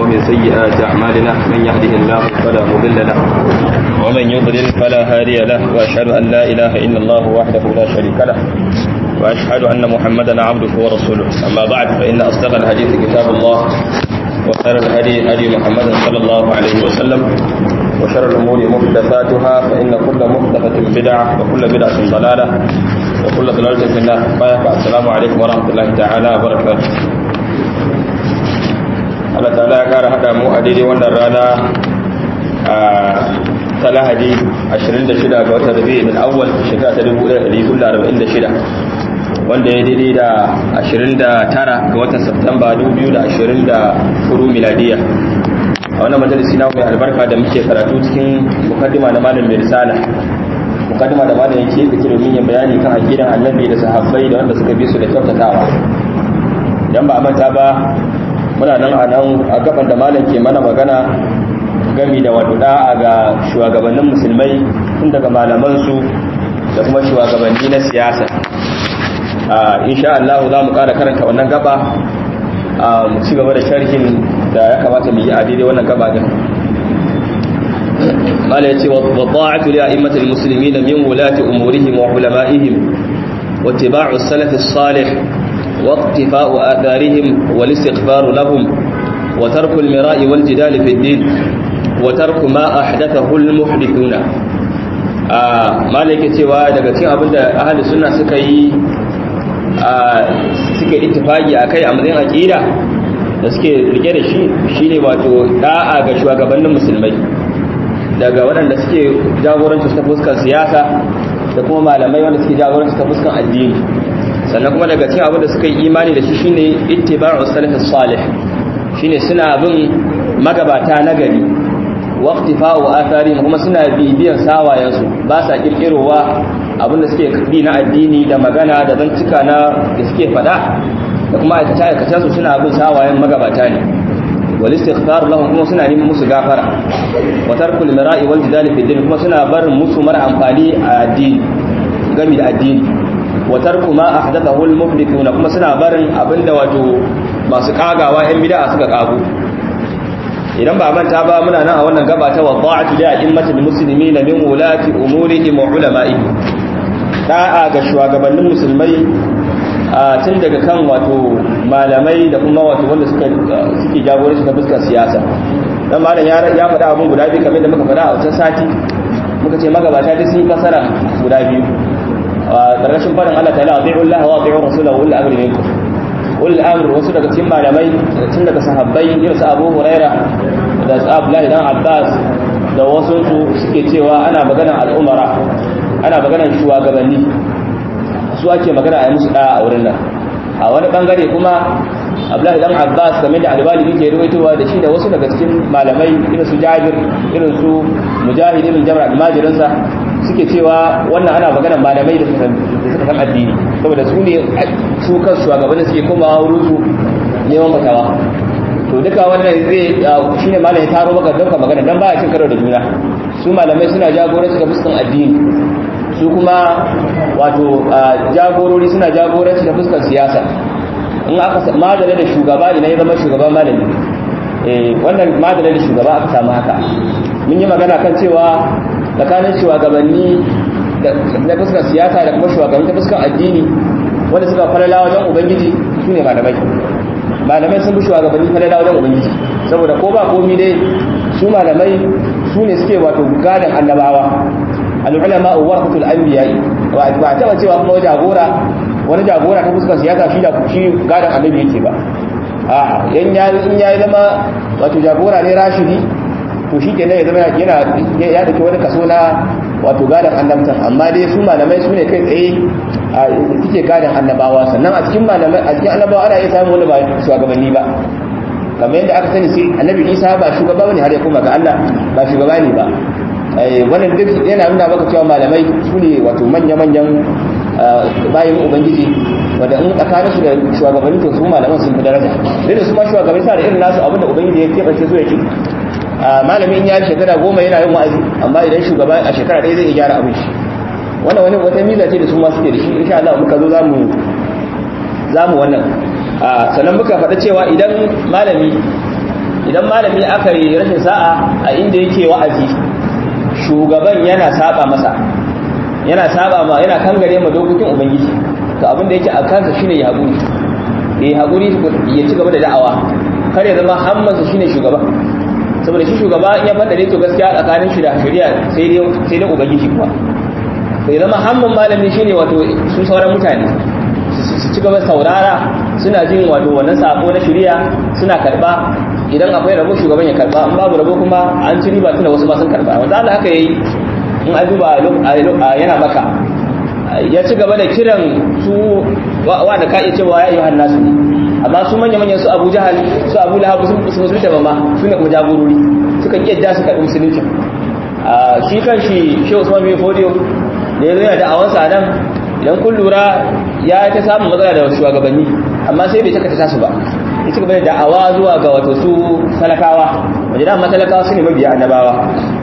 ومن سيئات أعمالنا من يهده الله فلا مضل له ومن يضلل فلا هادي له وأشهد أن لا إله إلا الله وحده لا شريك له وأشهد أن محمدا عبده ورسوله أما بعد فإن أصدق الحديث كتاب الله وخير الهدي هدي محمد صلى الله عليه وسلم وشر الأمور محدثاتها فإن كل محدثة بدعة وكل بدعة ضلالة وكل ضلالة في النار السلام عليكم ورحمة الله تعالى وبركاته Allah ta'ala ya kara hada mu a daidai wannan rana a ta lahadi 26 ga watan rabi'in al-awwal shekara ta 1446 wanda ya daidai da 29 ga watan Satumba 2024 miladiya a wannan majalisi na mai albarka da muke karatu cikin mukaddima da malam mai risala mukaddima da malam yake da domin ya bayani kan aqidan annabi da sahabbai da wanda suka bi su da kyautatawa idan ba a manta ba muna nan a nan a gaban da malam ke mana magana gami da waduda ga shugabannin musulmai tun daga malamansu da kuma shugabanni na siyasa insha Allah za mu ƙara karanta wannan gaba mu ci gaba da sharhin da ya kamata mu yi a daidai wannan gaba din mala yace wa ta'atu li a'immatil muslimin min wulati umurihim wa ulama'ihim wa ittiba'u as-salaf as-salih wa iqtifa'u atharihim wal istighfar lahum wa tarku al-mira'i wal jidal fi ad-din wa tarku ma ahdathahu al-muhdithuna mala yake cewa daga cikin abinda ahli sunna suka yi suke ittifaki akai a matsayin aqida da suke rike da shi shine wato da'a ga shugabannin musulmai daga waɗanda suke jagoranci ta fuskar siyasa da kuma malamai wanda suke jagoranci ta fuskar addini sannan kuma daga cikin abin da suka yi imani da shi shine ittiba'u salafis salih shine suna bin magabata na gari waqtifa'u athari kuma suna bibiyan sawayensu ba sa kirkirowa abinda suke bi na addini da magana da zantuka na da suke fada da kuma aikace su suna bin sawayen magabata ne wal istighfar lahum kuma suna neman musu gafara wa tarkul mira'i wal jidal fi din kuma suna barin musu mara amfani a addini gami da addini wa tarku ma ahdathahu al muhdithuna kuma suna barin abinda wato masu kagawa yan bid'a suka kago idan ba manta ba muna nan a wannan gaba ta wada'atu da a'immatul muslimin min ulati umurihim wa ulama'ihim da'a ga shugabannin musulmai a tun daga kan wato malamai da kuma wato wanda suka suke jagoranci ta fuskar siyasa dan malam ya ya faɗa abun guda biyu kamar da muka faɗa a wancan sati muka ce magabata duk sun yi fasara guda biyu a ƙarƙashin faɗin Allah ta'ala ati'u Allah wa ati'u rasulahu ul amri minkum ul amri wasu daga cikin malamai tun daga sahabbai irin su Abu Huraira da su Abdullahi dan Abbas da wasu su suke cewa ana maganar al'umara ana maganar shugabanni su ake magana a yi musu ɗaya a wurin nan a wani bangare kuma abdullahi dan abbas game da albali yake ruwaitowa da shi da wasu daga cikin malamai irin su jabir irin su mujahid irin jabir almajirinsa suke cewa wannan ana magana malamai da suka san addini saboda su ne su kan shugabannin suke komawa wurin su neman fatawa to duka wannan zai shine malamai taro maka dauka magana dan baya cin karo da juna su malamai suna jagoranci ga fuskan addini su kuma wato jagorori suna jagoranci da fuskar siyasa in aka madala da shugaba idan ya zama shugaba malami wannan madala da shugaba aka samu haka mun yi magana kan cewa tsakanin shugabanni na fuskar siyasa da kuma shugabanni ta fuskar addini wanda suka falala wajen ubangiji su ne malamai malamai sun bi shugabanni falala wajen ubangiji saboda ko ba komi dai su malamai su ne suke wato gadon annabawa al'ulama warasatul anbiya ba taba cewa kuma jagora wani jagora ta fuskar siyasa shi da shi gadan annabi yake ba a yan ya in ya zama wato jagora ne rashidi to shi kenan ya zama yana ya dauki wani kaso na wato gadan annabtan amma dai su malamai su ne kai tsaye a suke gadan annabawa sannan a cikin malamai a cikin annabawa ana iya samun wani ba shugabanni ba kamar yadda aka sani sai annabi isa ba shugaba bane har ya koma ga Allah ba shugaba ne ba wannan duk yana nuna maka cewa malamai su ne wato manya-manyan bayan ubangiji wanda in tsakanin su da shugabanni to su malaman sun fi daraja duk da su ma shugabanni sa da irin nasu abinda ubangiji ya keɓance su ya ci malamin ya shekara goma yana yin wa'azi amma idan shugaba a shekara ɗaya zai iya gyara abin shi wannan wani wata miza ce da su ma suke da shi insha Allah muka zo zamu zamu wannan sannan muka faɗa cewa idan malami idan malami aka yi rashin sa'a a inda yake wa'azi shugaban yana saba masa yana saba ma yana kangare ma dokokin ubangiji to abin da yake a kansa shine ya haƙuri ya haƙuri ya ci gaba da da'awa kar ya zama hammansa shine shugaba saboda shi shugaba in ya fada da to gaskiya tsakanin shi da shari'a sai dai sai dai ubangiji kuwa to ya zama hamman malami shine wato su sauran mutane su ci gaba saurara suna jin wato wannan sako na shari'a suna karba idan akwai rabo shugaban ya karba in babu rabo kuma an ci riba tunda wasu ma sun karba wanda Allah haka yayi in a duba yana maka ya ci gaba da kiran su wa da ka iya cewa ya yi hannasu ne amma su manya-manyan su abu jahal su abu lahab su musulunta ba ma su ne kuma jagorori suka ƙi yadda su karɓi musulunci shi kan shi shi usman bin fodiyo da ya zo yana da'awansa nan idan kun lura ya ta samun matsala da shugabanni amma sai bai takata tasu ba ya ci gaba da da'awa zuwa ga wato su talakawa wajen da talakawa su ne mabiya annabawa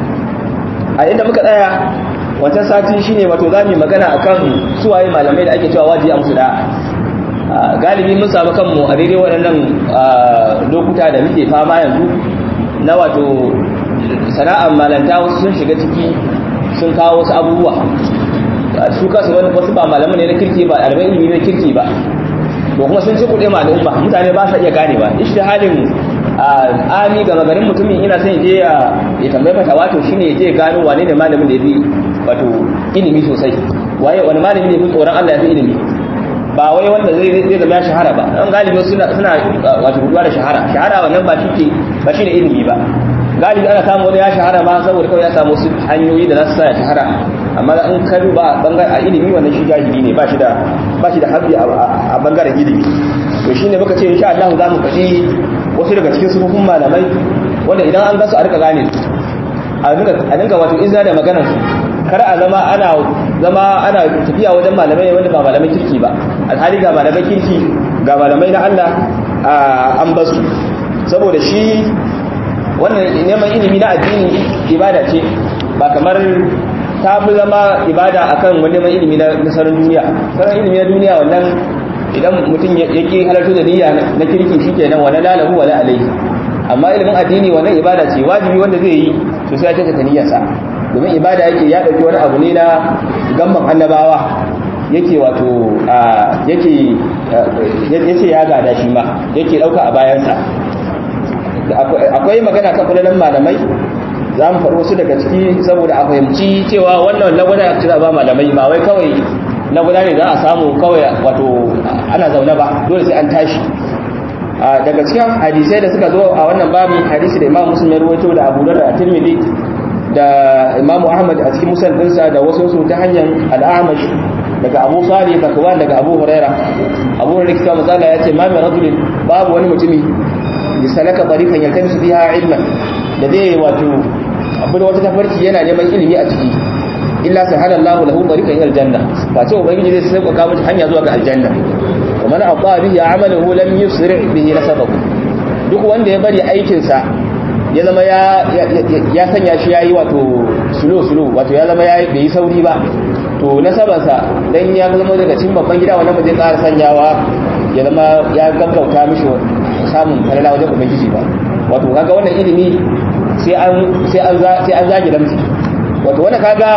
a inda muka tsaya wancan sati shine wato za mu yi magana akan suwaye malamai da ake cewa wajibi a musu da'a galibi mun samu kanmu a daidai waɗannan lokuta da muke fama yanzu na wato sana'ar malanta wasu sun shiga ciki sun kawo wasu abubuwa su kasu wasu ba malaman ne na kirki ba ɗaliban ilimi na kirki ba to kuma sun ci kuɗe ma al'umma mutane ba sa iya gane ba halin ami ga magarin mutumin ina son je ya tambayi fata wato shine je gano wane ne malamin da ya fi wato ilimi sosai waye wani malami ne fi tsoron Allah ya fi ilimi ba wai wanda zai zai zama ya shahara ba don galibi suna suna wato rubuwa da shahara shahara wannan ba shi ba shine ilimi ba galibi ana samu wani ya shahara ma saboda kawai ya samu wasu hanyoyi da za su sa ya shahara amma in ka duba bangaren a ilimi wannan shi jahili ne ba shi da ba shi da habbi a bangaren ilimi to shine muka ce insha Allah za mu faɗi wasu daga cikin sufufin malamai wanda idan an gasu a rika gane a dinga wato izina da maganar su kar a zama ana zama ana tafiya wajen malamai wanda ba malamai kirki ba alhali ga malamai kirki ga malamai na Allah an basu saboda shi wannan neman ilimi na addini ibada ce ba kamar ta fi zama ibada akan wani neman ilimi na nasarar duniya nasarar ilimi na duniya wannan idan mutum ya ke halarta da niyya na kirki shi kenan wala lalahu wala alaihi amma ilimin addini wannan ibada ce wajibi wanda zai yi to sai ya kyautata niyyarsa domin ibada yake ya dauki wani abu ne na gamban annabawa yake wato yake yace ya gada shi ma yake dauka a bayansa akwai magana kan fadalan malamai za mu faɗi wasu daga ciki saboda a fahimci cewa wannan lagwada ya ba malamai ba wai kawai na guda ne za a samu kawai wato ana zaune ba dole sai an tashi daga cikin hadisai da suka zo a wannan babin hadisi da imam muslim ya ruwaito da abu da tirmidhi da imam ahmad a cikin musal dinsa da wasu su ta hanyar al'amash daga abu salih zakwan daga abu huraira abu huraira kisa mazala ya ce ma mai rajulin babu wani mutumi ya salaka tariqan yaltamisu fiha ilman da zai wato abu da wata tafarki yana neman ilimi a ciki illa sahala Allahu lahu tariqan ila aljanna ba ce ubangiji zai sauka masa hanya zuwa ga aljanna wa man ata bihi amaluhu lam yusri bihi nasabahu duk wanda ya bari aikin sa ya zama ya ya sanya shi yayi wato sulo sulo wato ya zama ya bai sauri ba to nasaban sa dan ya zama daga cikin babban gida wannan ba zai ƙara sanyawa ya zama ya gaggauta mishi samun falala wajen ubangiji ba wato kaga wannan ilimi sai an sai an sai an zage damtsi wato wannan kaga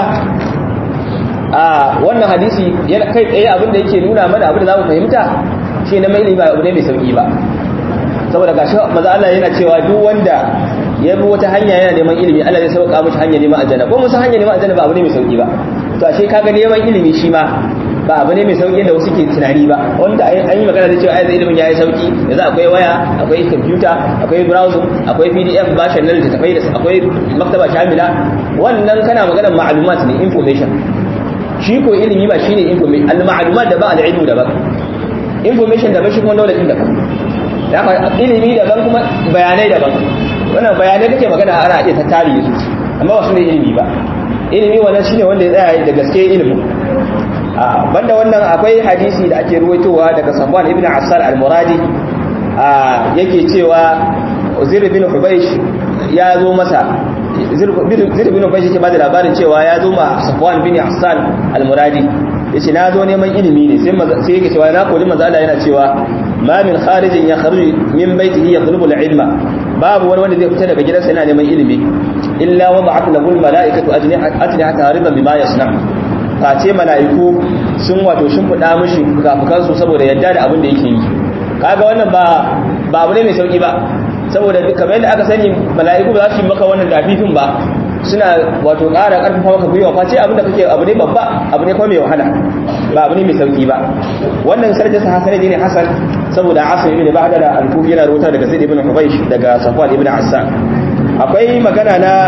a wannan hadisi yana kai tsaye abin da yake nuna mana abin da zamu fahimta shi na mai ilimi ba abu ne mai sauki ba saboda gashi maza Allah yana cewa duk wanda ya bi wata hanya yana neman ilimi Allah zai sauka mishi hanya neman aljanna ko mun san hanya neman aljanna ba abu ne mai sauki ba to ashe kaga neman ilimi shi ma ba abu ne mai sauki da wasu ke tunani ba wanda an yi magana da cewa ai ilimin yayi sauki yanzu akwai waya akwai computer akwai browser akwai pdf ba shi nan da tafai da akwai maktaba shamila wannan kana maganar ma'lumat ne information shi ko ilimi ba shine information al ma'lumat da ba al ilmu da ba information da ba shi kuma knowledge da ba da haka ilimi daban kuma bayanai daban wannan bayanai kake magana ana iya tattare su amma ba su ne ilimi ba ilimi wannan shine wanda ya tsaya da gaske ilimi banda wannan akwai hadisi da ake ruwaitowa daga Safwan ibn Asar al-Muradi yake cewa Zir bin Hubaysh ya zo masa Zir bin Hubaysh yake bada labarin cewa ya zo ma Safwan bin Asar al-Muradi yace na zo neman ilimi ne sai sai yake cewa na koli manzo Allah yana cewa ma min kharijin ya kharuju min baitihi yatlubu al-ilma babu wani wanda zai fita daga gidansa yana neman ilimi illa wa ba'at lahu al-mala'ikatu ajnihata hariban bima yasna face mala'iku sun wato shimfiɗa mishi fukafukansu saboda yadda da abin da yake yi kaga wannan ba ba abu ne mai sauki ba saboda kamar yadda aka sani mala'iku ba za su yi maka wannan dafifin ba suna wato ƙara ƙarfafa maka gwiwa face abin da kake abu ne babba abu ne kuma mai wahala ba abu ne mai sauki ba wannan sarjin sa hasan ne hasan saboda asim ibn ba'da da al-kufi yana rubuta daga zaid ibn hubaysh daga safwan ibn assan akwai magana na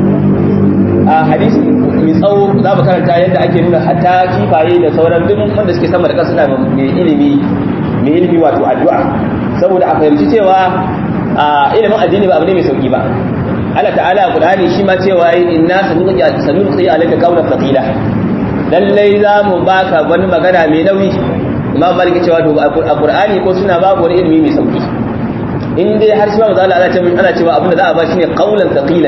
a hadisi mai tsawo za mu karanta yadda ake nuna hatta kifaye da sauran duk wanda suke sama da ƙasa suna mai ilimi mai ilimi wato addu'a saboda a fahimci cewa ilimin addini ba abu ne mai sauki ba Allah ta'ala Qur'ani shi ma cewa inna sanulqi alayka qawlan thaqila lallai za mu baka wani magana mai nauyi Imam Malik cewa to a Qur'ani ko suna babu wani ilimi mai sauki in dai har shi ma Allah ana cewa abin da za a ba shi ne qawlan thaqilan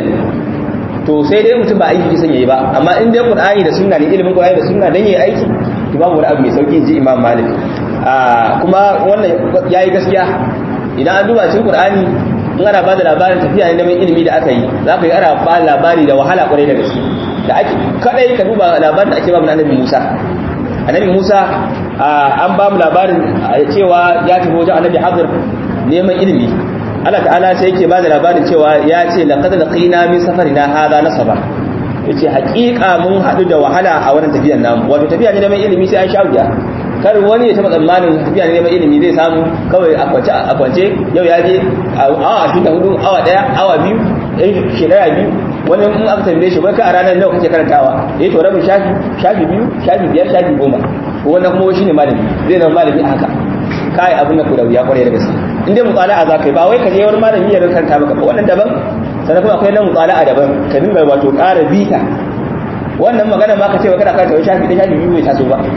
to sai dai mutum ba aiki kisan yayi ba amma in dai Qur'ani da sunna ne ilimin Qur'ani da sunna dan yayi aiki to babu wani abu mai sauki ji Imam Malik kuma wannan yayi gaskiya idan an duba cikin Qur'ani in ana ba da labarin tafiya ne neman ilimi da aka yi za ka yi ana ba labari da wahala kwarai da gaske da ake kadai ka duba labarin da ake ba mu annabi Musa annabi Musa an ba mu labarin cewa ya tafi wajen annabi Hadir neman ilimi Allah ta'ala sai yake ba da labarin cewa ya ce laqad laqina min safarina hadha nasaba yace haƙiƙa mun haɗu da wahala a wannan tafiyar namu wato tafiya ne neman ilimi sai an sha wuya kar wani ya taba tsammanin tafiya ne neman ilimi zai samu kawai a kwance a kwance yau ya je awa ashirin da hudu awa daya awa biyu ɗan shekara biyu wani in aka tambaye shi bai ka a ranar nawa kake karantawa eh to rabin shafi shafi biyu shafi biyar shafi goma ko wannan kuma shi ne malami zai zama malami a haka kai abin da ku da wuya kwarai da gaske in dai mutsala'a za ka yi ba wai ka je wani malami ya karanta maka ba wannan daban sannan kuma akwai na mutsala'a daban ka dinga wato ƙara bita wannan magana ma ka ce wa kana karanta wani shafi ɗaya shafi biyu bai taso ba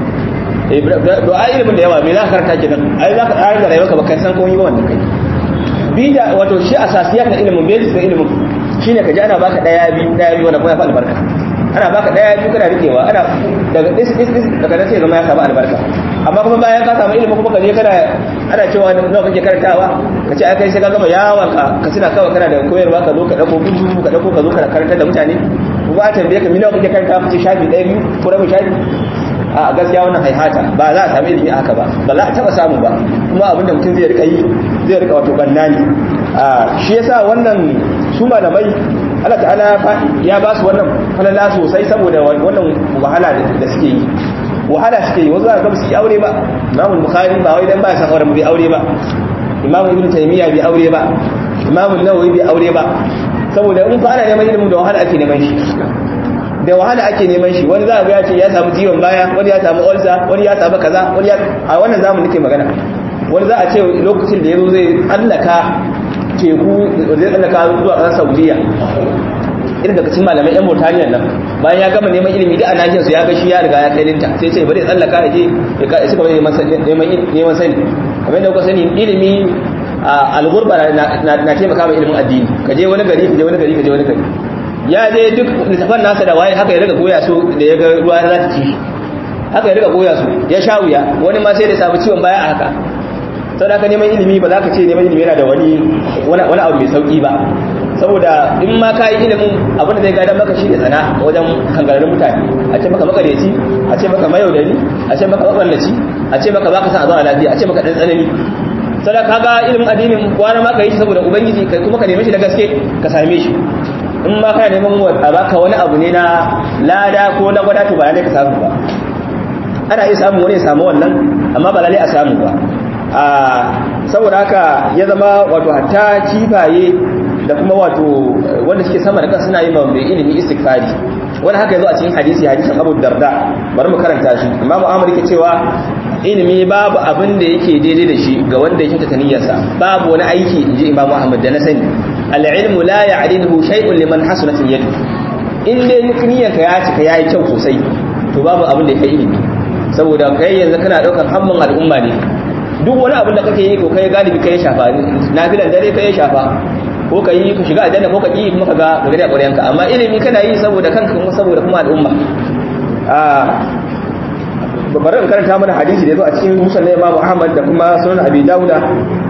du'a ilimin da yawa me za ka karanta kenan ai za ka tsara da rayuwarka ba kai san komai ba wannan kai bida wato shi asasiyat na ilimin basis na ilimin shine ka ji ana baka daya biyu daya biyu wannan kuma ya fa albarka ana baka daya biyu kana rikewa ana daga dis dis dis daga nan sai zama ya samu albarka amma kuma bayan ka samu ilimin kuma ka je kana ana cewa nawa kake karantawa ka ce ai kai sai ka gama yawon ka ka tuna kawai kana da koyarwa ka zo ka dauko gudu ka dauko ka zo ka karantar da mutane kuma a tambaye ka mi nawa kake karantawa ka ce shafi ɗaya biyu ko rabin shafi a gaskiya wannan haihata ba za a sami ilimi haka ba ba za a taba samu ba kuma abinda mutum zai rika yi zai rika wato banna ne shi yasa wannan su malamai Allah ta'ala ya ba su wannan falala sosai saboda wannan wahala da suke yi wahala suke yi wasu za ga su yi aure ba Imam Bukhari ba wai dan ba san aure bai aure ba Imam Ibn Taymiyyah bai aure ba Imam Nawawi bai aure ba saboda in fa ana neman ilimin da wahala ake neman shi da wahala ake neman shi wani za a ga ya ce ya samu ciwon baya wani ya samu ulcer wani ya samu kaza wani ya a wannan zamu nake magana wani za a ce lokacin da yazo zai tsallaka teku zai tsallaka zuwa ƙasar Saudiya irin daga cikin malamai yan Mauritania nan bayan ya gama neman ilimi da anajin su ya ga shi ya riga ya kai linta sai ce bari tsallaka ya je ya ci gaba da neman neman sani kamar yadda kuka sani ilimi al-ghurba na taimaka ma ilimin addini ka je wani gari ka je wani gari ka je wani gari ya je duk littafan nasa da waye haka ya riga goya su da ya ga ruwa za ta ci haka ya riga goya su ya sha wuya wani ma sai da samu ciwon baya a haka sau da aka neman ilimi ba za ka ce neman ilimi yana da wani wani abu mai sauki ba saboda in ma ka yi ilimin abin da zai gadon maka shi da tsana wajen kangararrun mutane a ce maka makareci a ce maka mayaudari a ce maka maballaci a ce maka baka san a zauna lafiya a ce maka ɗan tsanani sada ka ga ilimin addinin kwana ma ka yi shi saboda ubangiji kai kuma ka neme shi da gaske ka same shi in ma kana neman a baka wani abu ne na lada ko na gwada to ba lalle ka samu ba ana iya samu wani ya samu wannan amma ba lalle a samu ba a saboda haka ya zama wato hatta kifaye da kuma wato wanda suke sama da kan suna yi mai ilimi istighfari wani haka yazo a cikin hadisi hadisin Abu Darda bari mu karanta shi Imam Ahmad yake cewa ilimi babu abin da yake daidai da shi ga wanda yake ta niyyarsa babu wani aiki inji Imam Ahmad da na sani al-ilmu la ya'ridu shay'un liman hasanat niyyatu in dai niyyarka ya cika yayi kyau sosai to babu abin da yake ilimi saboda kai yanzu kana daukar hamman al'umma ne duk wani abin da kake yi ko kai galibi kai shafa nafilan dare kai shafa ko ka yi ka shiga aljanna ko ka yi kuma ka ga ka gani a ƙwaryanka amma ilimi kana yi saboda kanka kuma saboda kuma al'umma bari in karanta mana hadisi da yazo a cikin musan na Imam Ahmad da kuma sunan Abi Dawuda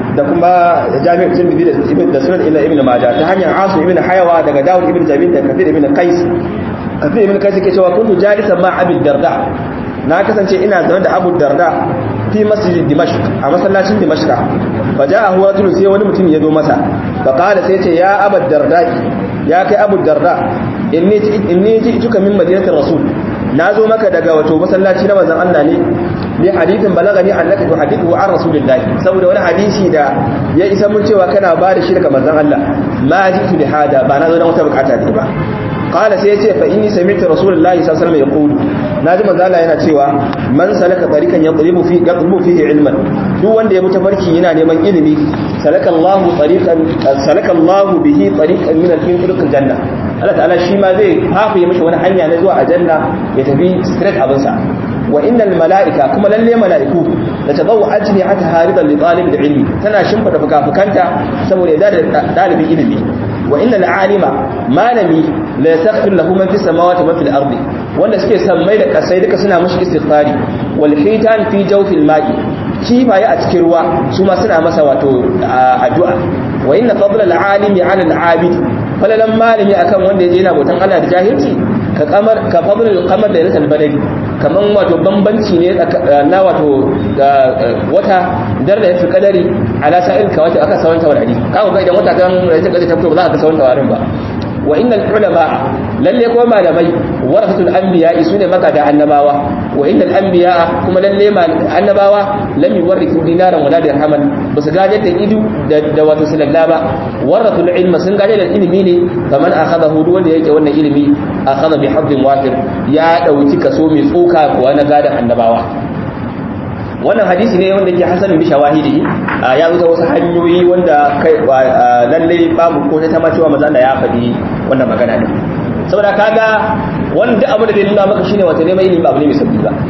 da kuma jami'ar tirmidhi da ibn da sunan ila ibn majah ta hanyar asu ibn hayawa daga dawud ibn jabir da kafir ibn qais kafir ibn qais yake cewa kuntu jalisan ma abi darda na kasance ina zaune da abu darda fi masjid dimashq a masallacin dimashq fa ja'ahu rajulun sai wani mutum ya zo masa fa qala sai ce ya abu darda ya kai abu darda inni inni ji'tuka min madinatir rasul na zo maka daga wato masallaci na manzon Allah ne bi hadithin balagani annaka tuhaddithu an rasulillahi saboda wani hadisi da ya isa mun cewa kana ba da shi daga manzon Allah ma jitu bi hada ba na zo dan wata bukata ne ba qala sai yace fa inni sami'tu rasulullahi sallallahu alaihi wasallam yaqulu naji manzon Allah yana cewa man salaka tariqan yatlubu fi yatlubu fihi ilman duk wanda ya mutafarki yana neman ilimi salaka Allahu tariqan salaka Allahu bihi tariqan min al-turuq janna Allah ta'ala shi ma zai hafiye mishi wani hanya na zuwa aljanna ya tafi straight abinsa wa innal mala'ika kuma lalle mala'iku da tadawu ajni ata haridan li talib ilmi tana shimfida fukafukanta saboda ya da dalibin ilimi wa innal alima malami la yastaghfir lahu man fis samawati wa fil ardi wanda suke sammai da kasai duka suna mishi istighfari wal hitan fi jawfil ma'i kifaye a cikin ruwa su ma suna masa wato addu'a wa inna fadla al alimi ala al abid falalan malami akan wanda yaje yana bautan Allah da jahilci ka kamar ka fadlul qamar da yatal badari kaman wato bambanci ne na wato wata darda yatul qadari ala sa'il ka wata aka sawanta wal hadisi kawo ga idan wata kan yatul qadari ta fito ba za ka sawanta warin ba wa innal ulama lalle ko malamai warasatul anbiya sune magada annabawa wa innal anbiya kuma lalle annabawa lam yuwarrithu dinaran wala dirhaman basu gaje da idu da wato silalla ba warathul ilma sun gaje da ilimi ne faman akhadahu duk wanda yake wannan ilimi akhadha bi haddin wafir ya dauki kaso mai tsoka kuwa na gadan annabawa wannan hadisi ne wanda ke hasanin bi shawahidi ya zo wasu hanyoyi wanda kai lalle babu ko ta ma cewa manzo Allah ya faɗi wannan magana ne saboda kaga wanda abu da zai nuna maka shine wata neman ilimi ba abu ne mai sauki ba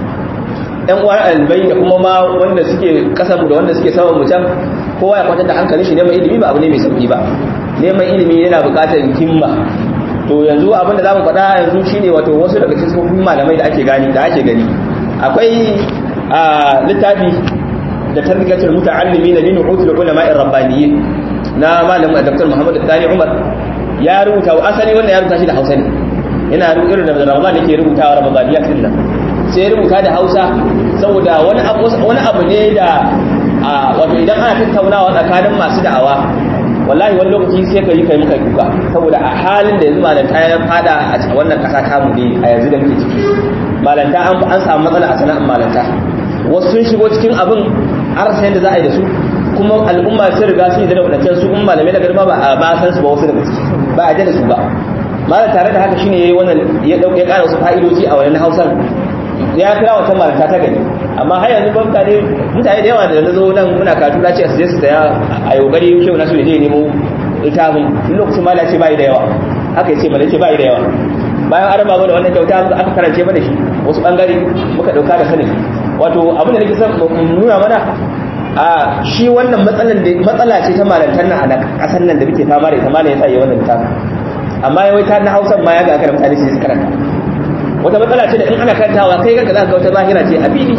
ɗan uwan albai da kuma ma wanda suke kasar da wanda suke sama mu can kowa ya kwatar da hankalin shi neman ilimi ba abu ne mai sauki ba neman ilimi yana buƙatar himma to yanzu abin da zamu faɗa yanzu shine wato wasu daga cikin tsofaffin malamai da ake gani da ake gani akwai a littafi da tarbiyatul muta'allimin min utul ulama ar-rabbaniyyin na malamin Dr. Muhammad Dani Umar ya rubuta asali wannan ya rubuta shi da Hausa ne yana irin da Ramadan yake rubutawa Ramadaniyat din nan sai ya rubuta da Hausa saboda wani abu wani abu ne da wato idan ana tattaunawa tsakanin masu da'awa wallahi wani lokaci sai ka yi kai muka kuka saboda a halin da yanzu malanta ya fada a wannan kasa tamu ne a yanzu da muke ciki malanta an samu matsala a sana'ar malanta wasu sun shigo cikin abin arsa yadda za a yi da su kuma al'umma sun riga sun yi da wadancan su kuma malamai da garma ba a ba san su ba wasu daga ciki ba a da su ba malam tare da haka shine yayi wannan ya dauke ya kara wasu fa'idoji a wannan Hausan ya kira wata malanta ta gani amma har yanzu ban mutane mutane da yawa da na zo nan muna karatu na ce su je su saya a yogari shehu nasu je nemo littafin lokacin ma ce bai da yawa haka yace ba ce bai da yawa bayan an raba mana wannan kyauta aka karance mana shi wasu bangare muka dauka da sanin wato abin da nake son nuna mana a shi wannan matsalan da matsala ce ta malantar nan a kasar nan da muke fama da ita malam ya tsaye wannan littafin amma yawai ta na Hausa ma ya ga aka mutane su karanta wata matsala ce da in ana karantawa kai kanka za ka ga wata zahira ce a fili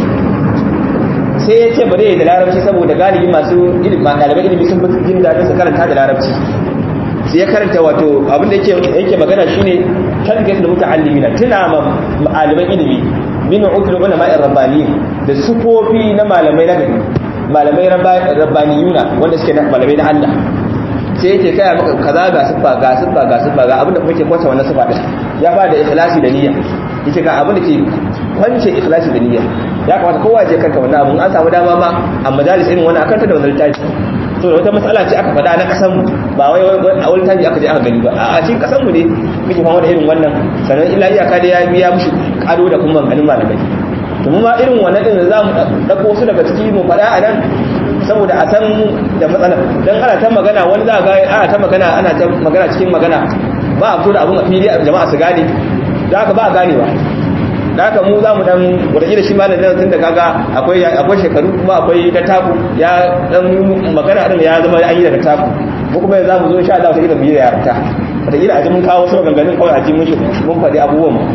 sai ya ce bari ya yi da larabci saboda galibi masu ilimi ɗaliban ilimi sun fi jin daɗin su karanta da larabci sai ya karanta wato abin da yake magana shine tarbiyyar da muta'allimina tuna ma ɗaliban ilimi min ukul ulama rabbani da sufofi na malamai na gari malamai rabbaniyuna wanda suke malamai na Allah sai yake kai maka kaza ga sifa ga sifa ga sifa ga abin da kuma ke kwata wannan sifa din ya ba da ikhlasi da niyya yace ga abin da ke kwance ikhlasi da niyya ya kamata kowa je kanka wannan abun an samu dama ma a majalis irin wannan akan ta da wannan littafi to wata matsala ce aka faɗa na ƙasan mu ba wai a wani taji aka je aka gani ba a cikin ƙasan mu ne muke fama da irin wannan sannan illa iyaka da ya biya mushi kado da kuma ganin malamai to mu ma irin wannan din za mu dauko su daga ciki mu faɗa a nan saboda a san da matsalar dan ana ta magana wani za ga ana ta magana ana ta magana cikin magana ba a fito da abun a fili jama'a su gane da haka ba a ganewa da haka mu za mu dan wataƙila shi malam nan tun da kaga akwai akwai shekaru kuma akwai ta taku ya dan magana din ya zama an yi daga taku mu kuma za mu zo insha Allah wataƙila mu yi da yarta wataƙila a ji mun kawo wasu maganganun kawai a ji mun mun faɗi abubuwan mu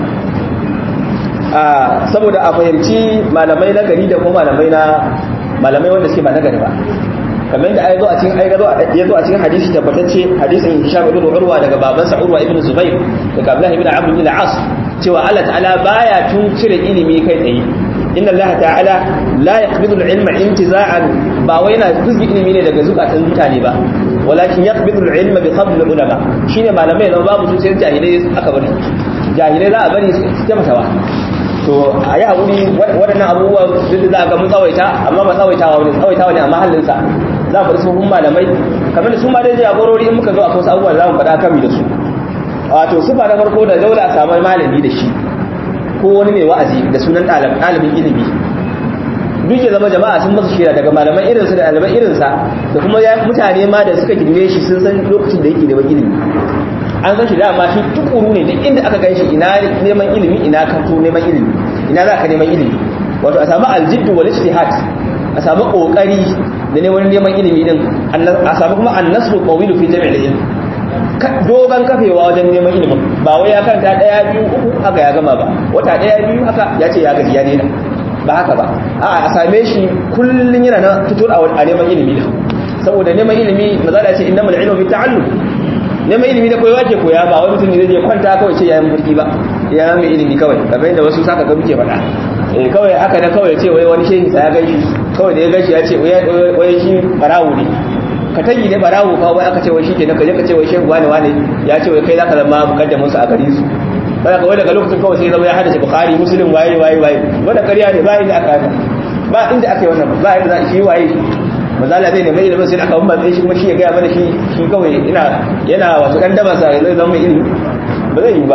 a saboda a fahimci malamai na gari da kuma malamai na malamai wanda suke ba na gari ba kamar yadda ai zo a cikin ai zo ya zo a cikin hadisi tabbatacce hadisin Hisham ibn Urwa daga babansa Urwa ibn Zubair daga Abdullah ibn Amr ibn al-As cewa Allah ta'ala baya tun cire ilimi kai tsaye inna Allah ta'ala la yaqbidu al-ilma intiza'an ba wai yana fuzgi ilimi ne daga zukatan mutane ba walakin yaqbidu al-ilma bi qabl al-ulama shine malamai da babu su sai jahilai aka bari jahilai za a bari su ta matawa to a yi haƙuri waɗannan abubuwa duk da za a ga mun tsawaita amma ba tsawaitawa wani tsawaitawa ne a mahallinsa za mu faɗi tsohon malamai kamar da su ma dai jagorori in muka zo a wasu abubuwa za mu faɗa kami da su wato su ba na farko da dole a samu malami da shi ko wani mai wa'azi da sunan ɗalibin ilimi duk ya zama jama'a sun masa shira daga malaman irinsa da ɗaliban irinsa da kuma mutane ma da suka girme shi sun san lokacin da yake da ilimi an san shi dama shi tukuru ne duk inda aka gan shi ina neman ilimi ina kanto neman ilimi ina za ka neman ilimi wato a samu aljiddu wal ijtihad a samu kokari da neman neman ilimi din a samu kuma annasru qawilu fi jami'il ilm dogon kafewa wajen neman ilimin ba wai ya kanta daya biyu uku haka ya gama ba wata daya biyu haka ya ce ya gaji ya daina ba haka ba a a same shi kullun yana na tutur a neman ilimi din saboda neman ilimi maza da ce innamal ilmu bi ta'allum neman ilimi da koyawa ke koya ba wani mutum ne zai kwanta kawai ce yayin burki ba ya mai ilimi kawai kamar yadda wasu saka ga muke faɗa eh kawai aka da kawai ce wai wani shehi ya gaishe kawai da ya gaishe ya ce wai shi barawo ne ka tagi ne barawo fa wai aka ce wai shi ke ka je ka ce wai shehu wani wani ya ce wai kai zaka zama mukaddamin su a gari su sai ka wai daga lokacin kawai sai zama ya hada bukhari muslim waye waye waye wanda ƙarya ne ba inda aka ba inda aka yi wannan ba inda shi waye mazala zai nemi ilimin sai aka bamba shi kuma shi ya gaya mana shi shi kawai ina yana wasu dan daba sa zai zama ilimi ba zai yi ba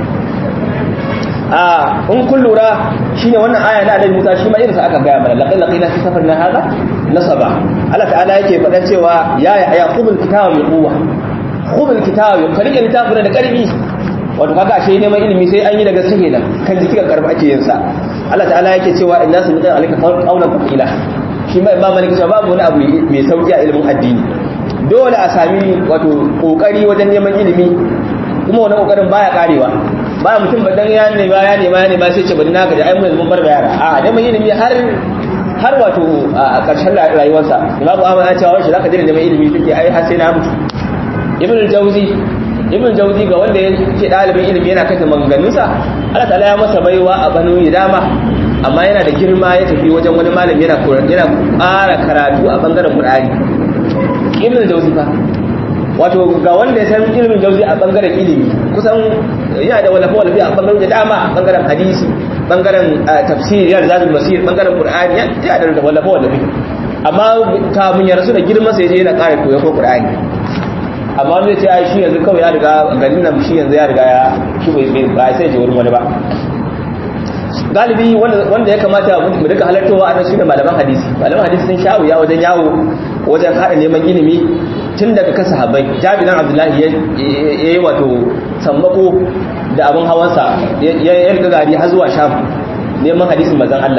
a in kun lura shine wannan aya na Annabi Musa shi ma irin sa aka gaya mana laqad laqina fi safarina hada nasaba Allah ta'ala yake faɗa cewa ya ya qubul kitaba bi quwwa qubul kitaba ka rike littafin da karfi wato kaga ashe neman ilimi sai an yi daga sahi nan kan jiki kan karfi ake yin sa Allah ta'ala yake cewa inna sami'a alika qawlan thaqila shi ma imam malik cewa babu wani abu mai sauki a ilimin addini dole a sami wato kokari wajen neman ilimi kuma wannan kokarin baya karewa ba mutum ba dan ya nema ya nema ya nema sai ce bari na gaji ai mun mun bar yara a neman ilimi har har wato a ƙarshen rayuwarsa imamu ahmad ya cewa shi zaka daina neman ilimi kake ai har sai na mutu ibn al-jawzi ibn al-jawzi ga wanda yake dalibin ilimi yana kanta maganganunsa Allah ta'ala ya masa baiwa a banu dama amma yana da girma ya tafi wajen wani malami yana yana ƙara karatu a bangaren Qur'ani ibn al-jawzi fa wato ga wanda ya san ilimin jawzi a bangaren ilimi kusan yana da walafa walafi a bangaren da dama bangaren hadisi bangaren tafsir yana da masir bangaren Qur'ani yana da walafa walafi amma kamun ya rasu da girman sai je yana ƙara koyo ko Qur'ani amma wanda ya ce ai shi yanzu kawai ya riga garin nan shi yanzu ya riga ya shi bai ba sai je wurin wani ba galibi wanda ya kamata mu duka halartowa a nan shine malaman hadisi malaman hadisi sun sha wuya wajen yawo wajen hada neman ilimi tun daga kan sahabbai jabiran abdullahi ya yi wato sammako da abin hawansa ya riga gari har zuwa sham neman hadisin mazan Allah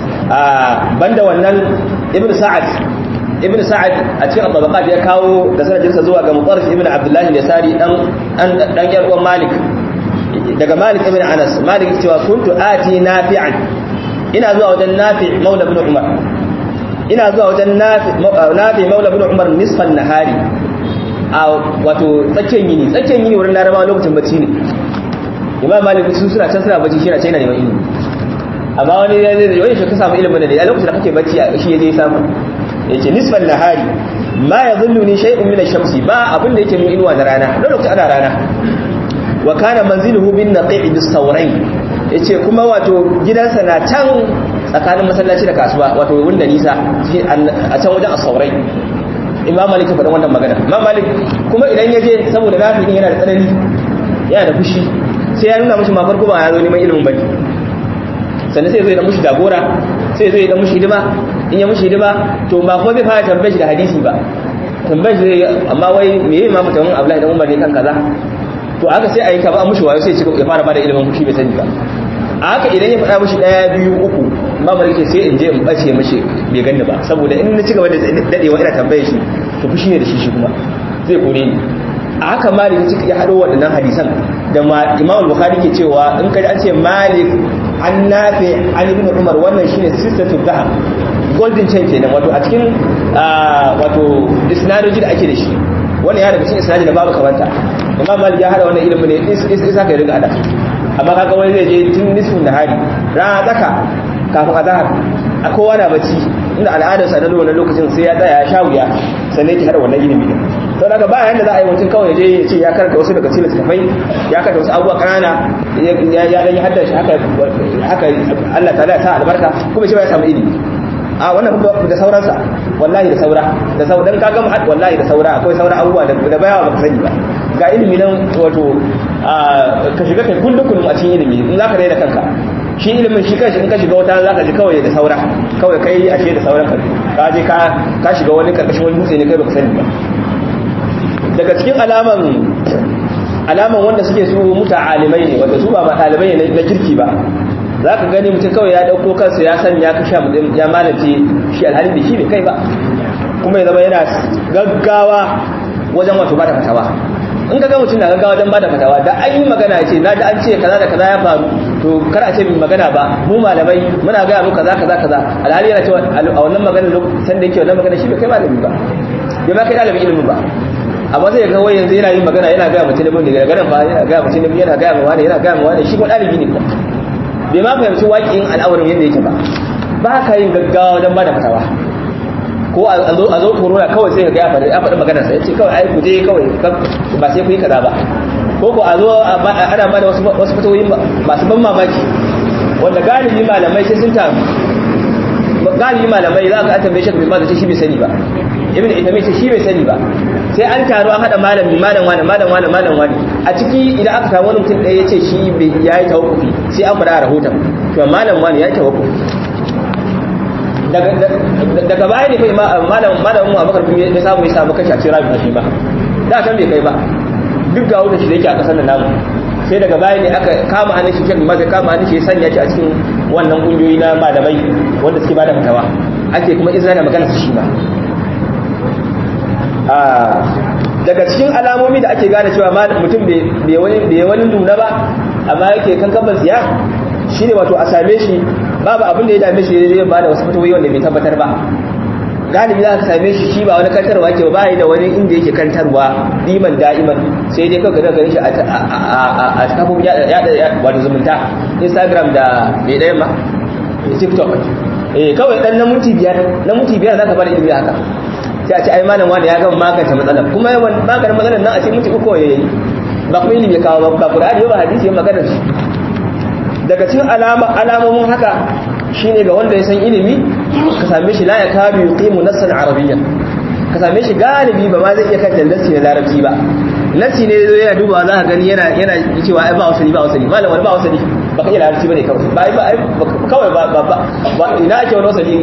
a banda wannan ibn sa'ad ibn sa'ad a cikin tabaqat ya kawo da sanadinsa zuwa ga mutarrif ibn abdullahi al-yasari dan dan yar uwan malik daga malik ibn anas malik cewa kuntu ati nafi'an ina zuwa wajen nafi' maula ibn umar ina zuwa wajen nafi nafi maula ibn umar nisfan nahari a wato tsakiyar yini tsakiyar yini wurin larabawa lokacin bacci ne imam malik su suna can suna bacci shi na china neman ilimi amma wani ya zai wani shi ka samu ilimin da a lokacin da kake bacci shi ya je samu yace nisfan nahari ma yadhulluni shay'un min ash-shamsi ba abin da yake min inuwa da rana lokacin ana rana wa kana manziluhu bin naqi' bis sawrain yace kuma wato gidansa na can tsakanin masallaci da kasuwa wato wanda nisa a can wajen as-sawrain imam malik ya faɗa wannan magana imam malik kuma idan ya je saboda nafi yana da tsanani yana da fushi sai ya nuna mushi ma farko ba ya zo neman ilimin bane sannan sai zai da mushi jagora sai zai da mushi hidima in ya mushi hidima to ba ko zai fara tambaye shi da hadisi ba tambaye shi amma wai me yayi ma mutumin Abdullahi dan Umar ne kan kaza to aka sai ayi ka ba mushi wayo sai ya fara bada ilimin kushi bai sani ba a haka idan ya faɗa mushi ɗaya biyu uku ba mu rike sai in je in bace mishi bai ganni ba saboda in na ci gaba da dadewa ina tambaye shi to fushi ne da shi shi kuma zai kore ni a haka malik ya haɗo waɗannan hadisan da imam bukhari ke cewa in kai an ce malik an nafe an ibn umar wannan shine sistatu dhahab golden chain kenan wato a cikin wato isnadoji da ake da shi wani ya daga cikin isnadi da babu kamanta imam malik ya hada wannan ilimin ne isa ka riga ada amma kaga wani zai je tun nisfin da hari rana tsaka kafin azhar a kowa na bacci inda al'adar sa na wannan lokacin sai ya tsaya ya sha wuya sannan yake hada wannan ilimi din to daga ba yanda za a yi mutum kawai ya je ya ce ya karanta wasu daga cikin littattafai ya karanta wasu abubuwa kanana ya ya dan haddar shi haka haka Allah ta'ala ta albarka kuma shi ba ya samu ilimi a wannan da sauransa wallahi da saura da saura dan kaga mu'ad wallahi da saura akwai saura abubuwa da da bayawa baka sani ba ga ilimi nan wato ka shiga kai kullum kullum a cikin ilimi in zaka raina kanka shi ilimin shi kanshi in ka shiga wata zaka ji kawai da saura kawai kai ashe da sauran ka ka je ka ka shiga wani karkashin wani dutse ne kai baka sani ba daga cikin alaman alaman wanda suke su muta'alimai ne wanda su ba ma ɗalibai ne na kirki ba za ka gani mutum kawai ya ɗauko kansa ya sanya ka sha ya malace shi alhalin da shi bai kai ba kuma ya zama yana gaggawa wajen wato ba da fatawa in ka ga mutum na gaggawa wajen ba da fatawa da an yi magana ya ce na da an ce kaza da kaza ya faru to kar a ce min magana ba mu malamai muna gaya mu kaza kaza kaza alhali yana cewa a wannan magana lokacin da yake wannan magana shi bai kai malami ba bai ma kai ɗalibin ilimin ba amma zai ga wai yanzu yana yin magana yana gaya mutum ne daga ganin fa yana gaya mutum ne yana gaya ma wani yana gaya ma wani shi ko ɗalibi ne kuma bai ma fahimci waƙin al'amuran yadda yake ba ba ka yin gaggawa wajen ba da fatawa ko a zo corona kawai sai ga ya faɗi maganar sa ya ce kawai ai ku je kawai ba sai ku yi kaza ba ko ko a zo ana ba da wasu fatawoyi masu ban mamaki wanda galibi malamai sai sun taru galibi malamai za ka an tambaye shi ba zai shi bai sani ba ibn ita mai shi bai sani ba sai an taru an hada malami malam wani malam wani malam wani a ciki idan aka samu wani mutum ɗaya ya ce shi ya yi tawakkufi sai an faɗa a rahoton to malam wani ya yi tawakkufi daga baya ne kai malam malam mu abakar kuma ya samu ya samu kashi a cikin rabin shi ba da kan bai kai ba duk ga wurin shi da yake a kasar da namu sai daga baya ne aka kama hannun shi kenan ma sai kama hannun shi ya sanya shi a cikin wannan kungiyoyi na malamai wanda suke bada fatawa ake kuma izina da magana su shi ba daga cikin alamomi da ake gane cewa mutum bai wani nuna ba amma yake kankan siya shi ne wato a same shi babu abin da ya dame shi zai ba da wasu fatawoyi wanda bai tabbatar ba galibi za ka same shi shi ba wani kantarwa ke ba da wani inda yake kantarwa diman da'iman sai dai kawai ganin shi a kafin yada wato zumunta instagram da mai ɗayan ma tiktok eh kawai dan na minti biyar na minti biyar za ka bada ilimi haka sai a ce ai malam wani ya gama magance matsalar kuma yawan maganin matsalar nan a ce minti uku ya yi ba kuma ilimi ya kawo ba qur'ani ba hadisi ya magana shi daga cikin alamomin haka shine ga wanda ya san ilimi ka same shi la ya kabi yuqimu nassan arabiyyan ka same shi galibi ba ma zai iya kan nassi na larabci ba nassi ne zai yana dubawa za ka gani yana yana cewa ai ba wasali ba wasali malam wani ba wasali ba ka iya larabci bane kawai ba ba kawai ba ba ba ina ake wani wasali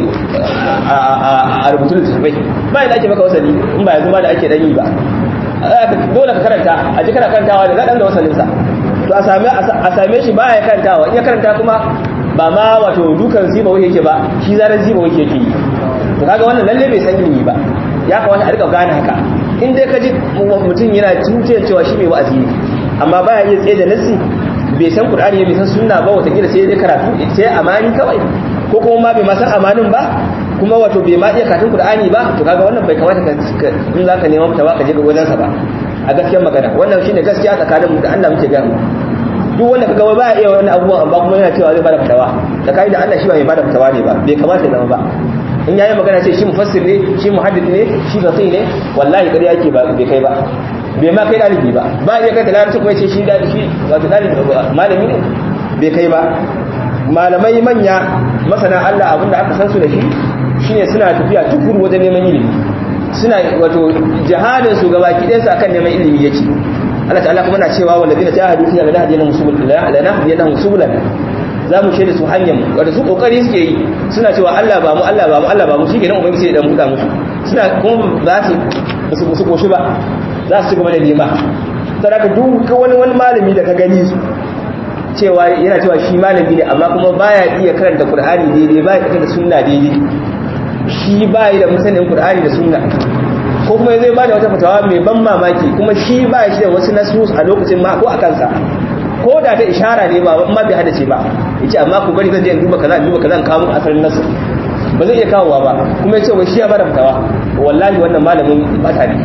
a rubutu da tafai ba ina ake maka wasali in ba yanzu ma da ake dan yi ba dole ka karanta a ji kana karantawa da zaɗan da wasalinsa to a same a same shi baya karantawa in ya karanta kuma ba ma wato dukan ziba wake yake ba shi zaran ziba wake yake yi to kaga wannan lalle bai san ilimi ba ya kamata a rika gane haka in dai ka ji mutum yana tuntiyar cewa shi mai wa'azi ne amma baya iya tsaye da nassi bai san qur'ani bai san sunna ba wata kila sai dai karatu sai amani kawai ko kuma ma bai ma san amanin ba kuma wato bai ma iya karatun qur'ani ba to kaga wannan bai kamata ka in zaka nema fitawa ka je ga wajensa ba a gaskiyar magana wannan shine gaskiya tsakanin mu da Allah muke ga mu duk wanda kaga ba ya iya wannan abubuwan amma kuma yana cewa zai bada fitawa tsakanin da Allah shi ba mai bada fitawa ne ba bai kamata ya zama ba in yayi magana sai shi mufassir ne shi muhaddith ne shi faqih ne wallahi kariya yake ba bai kai ba bai ma kai dalibi ba ba ya kai da larabci kuma ya ce shi da shi wato dalibi malami ne bai kai ba malamai manya masana Allah abinda aka san su da shi shine suna tafiya tukuru wajen neman ilimi suna wato jihadin su gaba kidan su akan neman ilimi yake Allah ta'ala kuma na cewa walladina jahadu fi lana hadiyana subulana lana hadiyana subulana za mu shaida su hanyar mu wanda su kokari suke yi suna cewa Allah ba mu Allah ba mu Allah ba mu shike nan ubangiji sai dan buɗa musu suna kuma ba su su koshi ba za su ci gaba da nema sadaka duk wani wani malami da ka gani cewa yana cewa shi malami ne amma kuma baya iya karanta Qur'ani daidai baya iya karanta sunna daidai shi baya da musanin Qur'ani da sunna ko kuma zai bada wata fatawa mai ban mamaki kuma shi ba shi da wasu nasus a lokacin ma ko a kansa ko da ta ishara ne ba amma bai hadace ba yace amma ku bari zan je in duba kaza in duba kaza in kawo muku asalin nasu ba zai iya kawowa ba kuma ya ce wai shi ya bada fatawa wallahi wannan malamin bata ne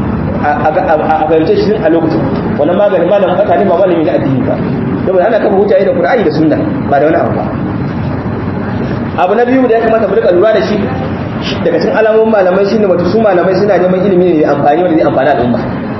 a fahimce shi a lokacin wannan maganin malamin bata ne ba malami na addini ba saboda ana kafa hujja da Qur'ani da Sunna ba da wani abu ba abu na biyu da ya kamata mu rika lura da shi daga cikin alamomin malamai shine wato su malamai suna neman ilimi ne amfani wanda zai amfani al'umma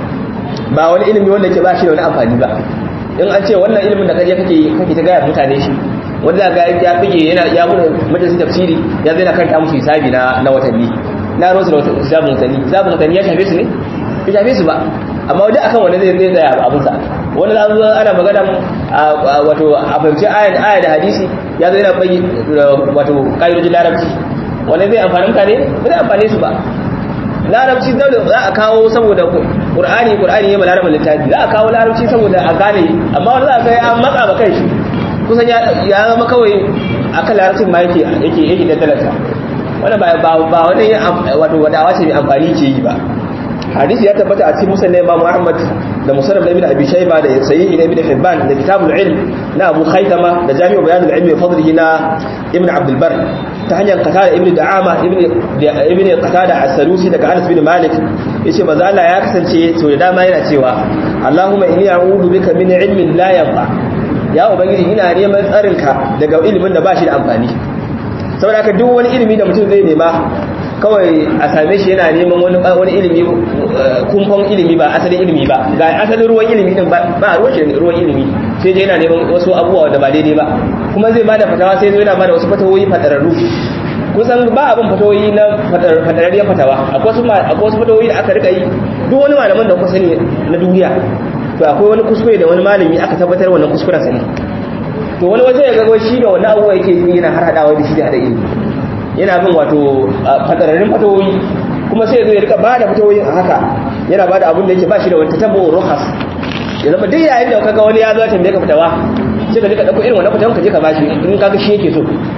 ba wani ilimi wanda ke ba shi da wani amfani ba in an ce wannan ilimin da kaje kake kake ta gaya mutane shi wanda ga ya fige yana ya bude majalisa tafsiri ya zai na karanta musu hisabi na na watanni na rosu da wata hisabin watanni hisabin watanni ya shafe su ne bai shafe su ba amma wajen akan wani zai zai tsaya abin sa wani za zo ana magana wato a fahimci aya da hadisi ya zai na bai wato ƙa'idojin larabci wani zai amfani mutane ba zai amfane su ba larabci da za a kawo saboda qur'ani qur'ani ya balara littafi za a kawo larabci saboda a gane amma wani za a kai an matsa ba kai shi kusan ya zama kawai akan larabcin ma yake yake yake daddalarsa wannan ba ba wani wato wadawa ce mai amfani ke yi ba hadisi ya tabbata a cikin musnad Imam Ahmad da musnad Ibn Abi Shayba da sahih Ibn Hibban da kitabul ilm na Abu Khaythama da Jami'u Bayan al-Ilm wa Fadlihi na Ibn Abd al-Barr ta hanyar Qatada Ibn Da'ama Ibn Ibn Qatada as-Salusi daga Anas bin Malik yace manzo Allah ya kasance to da dama yana cewa Allahumma inni a'udhu bika min ilmin la yanfa ya ubangiji ina neman tsarinka daga ilimin da ba shi da amfani saboda haka duk wani ilimi da mutum zai nema kawai a same shi yana neman wani wani ilimi kumfan ilimi ba asalin ilimi ba ga asalin ruwan ilimi din ba ruwan shi ruwan ilimi sai dai yana neman wasu abubuwa da ba daidai ba kuma zai bada fatawa sai zai yana bada wasu fatawoyi fadararru kusan ba abin fatawoyi na fadararriyar fatawa akwai wasu akwai wasu fatawoyi da aka rika yi duk wani malaman da kuka sani na duniya to akwai wani kuskure da wani malami aka tabbatar wannan kuskuren sa ne to wani waje ya ga shi da wani abubuwa yake yana har hadawa da shi da hada ilimi yana bin wato fadararrun fatawoyi kuma sai zai rika bada fatawoyin a haka yana bada abin da yake ba shi da wata tabo ruhas ya zama duk yayin da kaga wani ya zo tambaye ka fitawa sai ka je ka dauko irin wannan fitawan ka je ka bashi in kaga shi yake so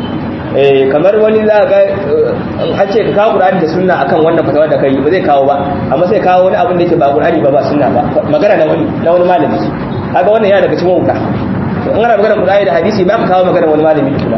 eh kamar wani za ga an ce ka kawo Qur'ani da sunna akan wannan fatawa da kai ba zai kawo ba amma sai kawo wani abin da yake ba Qur'ani ba ba sunna ba magana na wani na wani malami kaga wannan yana daga cikin wuta in ana magana Qur'ani da hadisi ba ka kawo magana wani malami ba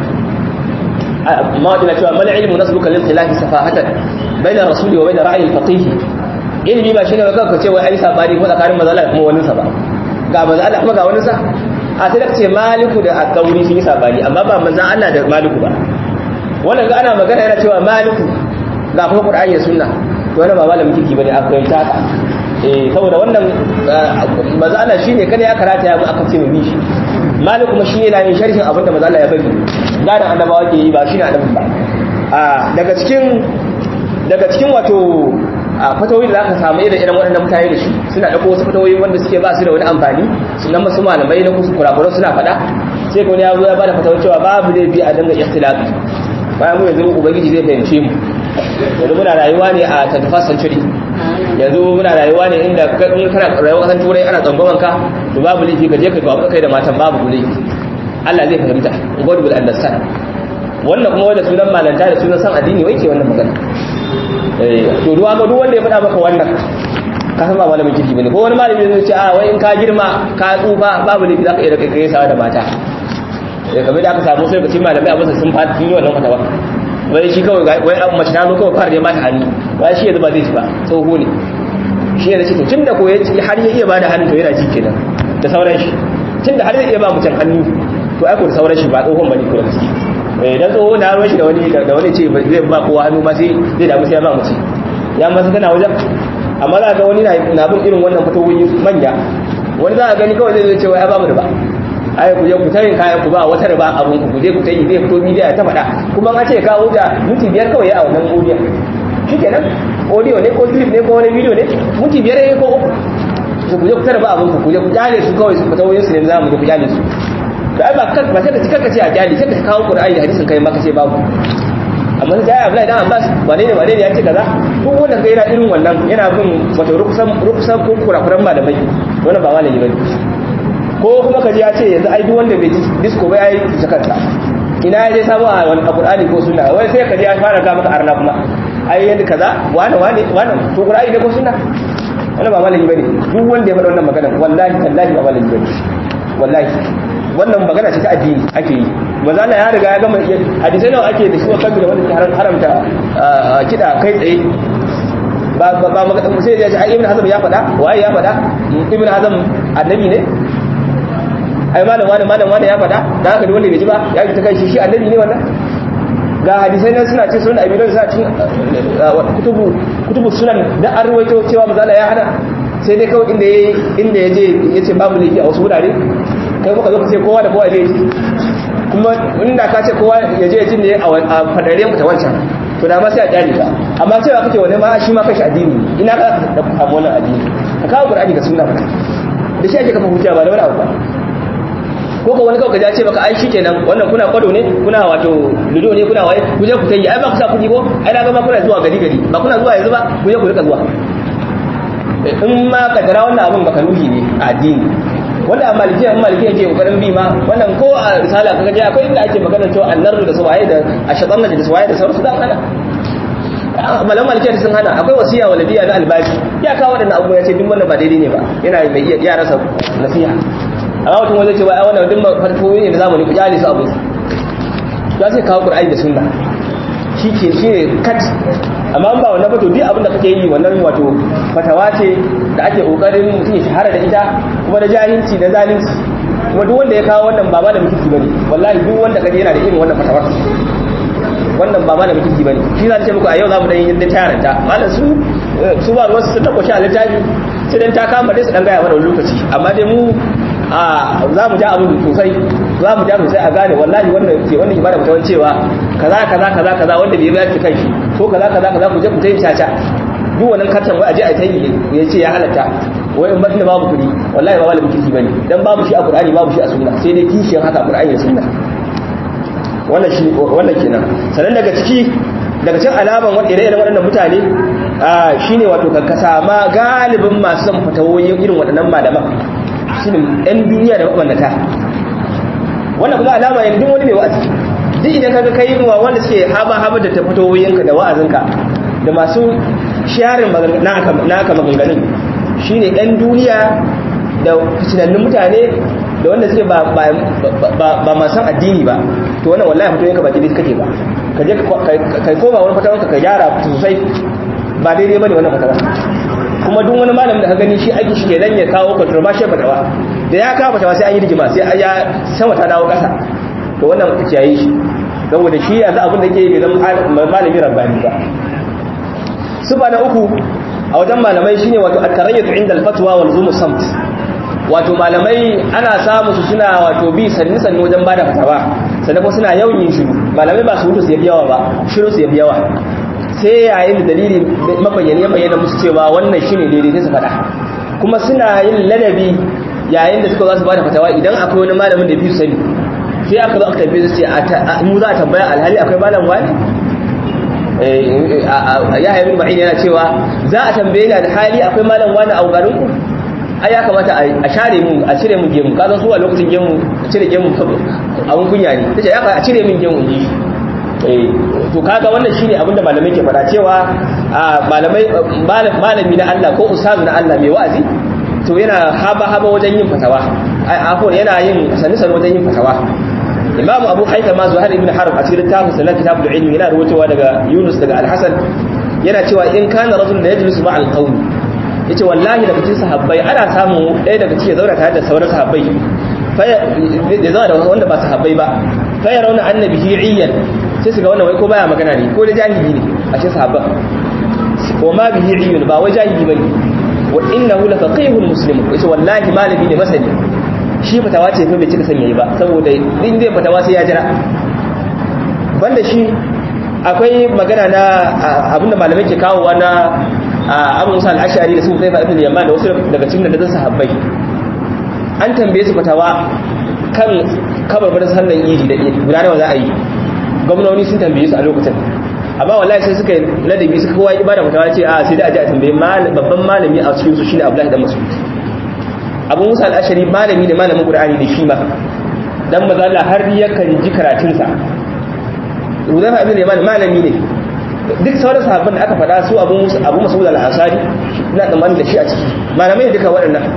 ما ودنا cewa mal ilmu nasbuka lil khilafi safahatan baina rasuli wa baina ra'yi al-faqih ilmi ba shine ka ka ce wai ai sabani ko tsakanin mazala kuma wani sa ba ga mazala kuma ga wani sa a sai da ce maliku da at-tawri sun yi sabani amma ba manzon Allah da maliku ba wannan ga ana magana yana cewa maliku ga kuma qur'ani da sunna to wannan ba malamin kiki bane aka yi ta eh saboda wannan manzon Allah shine kada ya karata ya mu aka ce mu bi shi malik kuma shi yana yin sharhin abinda manzo Allah ya bari gadan annabawa ke yi ba shi ne annabin ba a daga cikin daga cikin wato a fatawoyi da zaka samu irin irin waɗannan mutane da shi suna dauko wasu fatawoyi wanda suke ba su da wani amfani sunan masu malamai na kusa kurakuran suna faɗa sai ko ya zo ya bada fatawar cewa babu laifi a dinga ikhtilafi bayan mu yanzu ubangiji zai fahimce mu yanzu muna rayuwa ne a 21st century yanzu muna rayuwa ne inda in kana rayuwa kasan turai ana tsangwaman ka to babu laifi ka je ka tuwa kai da matan babu laifi Allah zai fahimta God will understand wannan kuma wanda sunan malanta da sunan san addini wai ke wannan magana eh to ruwa ga duk wanda ya faɗa maka wannan ka san ba malamin kirki bane ko wani malami zai ce a wai in ka girma ka tsufa babu laifi zaka iya da kai sawa da mata eh kamar da aka samu sai ka ci malamai a masa sun fadi sun yi wannan fatawa wai shi kawai wai an mace ta zo kawai fara da mata hannu wai shi yanzu ba zai ci ba tsoho ne shi ya ce to tunda ko ya har ya iya bada hannu to yana ji kenan da sauran shi tunda har zai iya ba mutum hannu to ai ko da sauran shi ba tsohon bane ko da gaske eh dan tsoho na ruwan shi da wani da wani ce zai ba kowa hannu ma sai zai damu sai ya ba mutum ya masa tana wajen amma za ga wani na bin irin wannan fitowoyi manya wani za a gani kawai zai zai ce wai ya ba mu da ba ai ku je ku tayin kayan ku ba wata riba abun ku je ku tayi zai fito media ta faɗa kuma an ce kawo da minti biyar kawai a wannan audio shikenan audio ne ko clip ne ko wani video ne minti biyar ne ko uku su ku je ku tarba abun ku ku je ku kyale su kawai su fita wayin su ne za mu je ku kyale su to ai ba kan ba sai ka cika ka ce a kyale sai ka kawo Qur'ani da hadisin kai maka ce babu amma sai ya Abdullahi dan Abbas wane ne wane ne ya ce kaza duk wanda kai yana irin wannan yana bin wato rukusan rukusan ko kurakuran malamai wannan ba malami bane ko kuma kaji ya ce yanzu ai duk wanda bai disco ba yayi zakarta ina ya je samu a wani qur'ani ko sunna wai sai kaji ya fara ga maka arna kuma ai yanda kaza wani wani wani to qur'ani ne ko sunna wannan ba malami bane duk wanda ya faɗa wannan magana wallahi tallahi ba malami bane wallahi wannan magana ce ta addini ake yi manzo Allah ya riga ya gama hadisai nawa ake da shi wa kanki da wanda ke haramta kida kai tsaye ba ba ba sai ya ce ai ibn hazm ya faɗa waye ya faɗa ibn hazm annabi ne ai malam wani malam wani ya faɗa da haka wanda bai ji ba ya ji ta kai shi shi annabi ne wannan ga hadisai nan suna ce sunan abi suna cin kutubu kutubu sunan da an ruwaito cewa manzo Allah ya hana sai dai kawai inda yayi inda yaje yace babu laifi a wasu wurare kai muka zo ka ce kowa da kowa ya je kuma inda ka ce kowa ya je jin ne a fadare mu ta wancan to da ma sai a kyale ka amma cewa kake wani ma shi ma kashi addini ina ka da samu wannan addini ka kawo qur'ani ga sunna da shi ake kafa hujja ba da wani abu ba ko ka wani kawai ka ce baka ai shikenan wannan kuna kwado ne kuna wato ludo ne kuna waye ku je ku tayi ai ba ku sa kuɗi ko ai na ga ba kuna zuwa gari gari ba kuna zuwa yanzu ba ku je ku rika zuwa in ma kaddara wannan abin baka ruhi ne a addini wanda a malikiya in malikiya ke kokarin bi ma wannan ko a risala kaga je akwai inda ake magana cewa annaru da suwaye da ashatan da suwaye da sauransu da hana malam malikiya sun hana akwai wasiya waladiya na albashi ya kawo wadannan abubuwa ya ce duk wannan ba daidai ne ba yana mai iya ya rasa nasiha amma mutum wanda ce wa ai wannan duk farfoyi ne da zamani ku jale su abu ya sai kawo qur'ani da sunna shi ke shi ne kat amma ba wannan ba to duk abin da kake yi wannan wato fatawa ce da ake kokarin mutum ya shahara da ita kuma da jahilci da zalunci kuma duk wanda ya kawo wannan ba malamin kirki bane wallahi duk wanda kaje yana da irin wannan fatawar wannan ba malamin kirki bane shi zan ce muku a yau za mu dan yin da tayaranta malam su su ba ruwan su ta kwashi a littafi sai dan ta kama dai su dan gaya mana lokaci amma dai mu a za mu ja abin sosai za mu ja sosai a gane wallahi wannan ke wanda ke bada mutawan cewa kaza kaza kaza kaza wanda bai bayar kai shi ko kaza kaza kaza ku je ku tayi caca duk wannan kartan wai aje a tayi ya ce ya halatta wai in bakin babu kudi wallahi ba malamin kirki bane dan babu shi a qur'ani babu shi a sunna sai dai kishiyar haka qur'ani da sunna wannan shi wannan kenan sanan daga ciki daga cikin alaman wanda ire-iren waɗannan mutane shine wato kankasa ma galibin masu son fatawoyin irin waɗannan malaman shine ɗan duniya da mabannata wannan kuma alama ne duk wani mai wa'azi duk idan kaga kai wa wanda suke haba haba da tafatoyinka da wa'azinka da masu sharin naka maganganun shine ɗan duniya da fitinannun mutane da wanda suke ba masu addini ba to wannan wallahi fatoyinka ba daidai kake ba ka je kai koma wani fatawanka ka gyara sosai ba daidai bane wannan fatawa kuma duk wani malamin da ka gani shi aiki shi kenan ya kawo controversial fatawa da ya kawo fatawa sai an yi rigima sai ya sama ta dawo kasa to wannan ka kiyaye shi saboda shi yanzu abin da ke yi zama malami rabbani ba su ba na uku a wajen malamai shine wato at-tarayyut inda al-fatwa wal zum samt wato malamai ana samu su suna wato bi sanni sanni wajen bada fatawa sannan kuma suna yawan yin shiru malamai ba su hutu su yafi yawa ba shiru su yafi yawa sai yayin da dalili mabayyane ya bayyana musu cewa wannan shine daidai sai su faɗa kuma suna yin ladabi yayin da suka za su bada fatawa idan akwai wani malamin da fi su sani sai aka zo aka tambaye su ce mu za a tambaya alhali akwai malam wani ya haibu ma'in yana cewa za a tambaye ni alhali akwai malam wani a garin ku ai ya kamata a share mu a cire mu gemu ka san su a lokacin gemu a cire gemu abun kunya ne tace ya a cire min gemu ji to kaga wannan shine abinda malamai ke fada cewa malamai malami na Allah ko ustazu na Allah mai wa'azi to yana haba haba wajen yin fatawa afon yana yin sani sani wajen yin fatawa imam abu haita ma zuhar ibn harb a cikin littafin sa na kitabul ilmi yana rubucewa daga yunus daga al-hasan yana cewa in kana rajul la yajlisu ma al-qawm yace wallahi daga cikin sahabbai ana samu ɗaya daga cikin zauna tare da sauran sahabbai ya zama da wanda ba sahabbai ba fa yarawna annabihi iyyan sai su ga wannan wai ko baya magana ne ko da jahili ne a cikin sahabban wa ma bihi iyun ba wai jahili bane wa innahu la faqihun muslim yace wallahi malami ne masani shi fatawa ce fa bai cika san yayi ba saboda in zai fatawa sai ya jira banda shi akwai magana na abinda malamai ke kawowa na Abu Musa al-Ash'ari da su Hudayfa ibn Yaman da wasu daga cikin da sahabbai an tambaye su fatawa kan kabarbarin sallan idi da guda nawa za a yi gwamnoni sun tambaye su a lokacin amma wallahi sai suka ladabi suka kowa ibada fatawa ce a sai da aje a tambaye babban malami a cikin su shine Abdullahi dan Mas'ud Abu Musa al-Ashari malami ne malamin Qur'ani da shi ma dan mazalla har yakan ji karatun sa Hudayfa ibn Yaman malami ne duk sauran sahabban da aka faɗa su Abu Musa Abu Mas'ud al-Ansari ina tsammanin da shi a ciki malamai duka waɗannan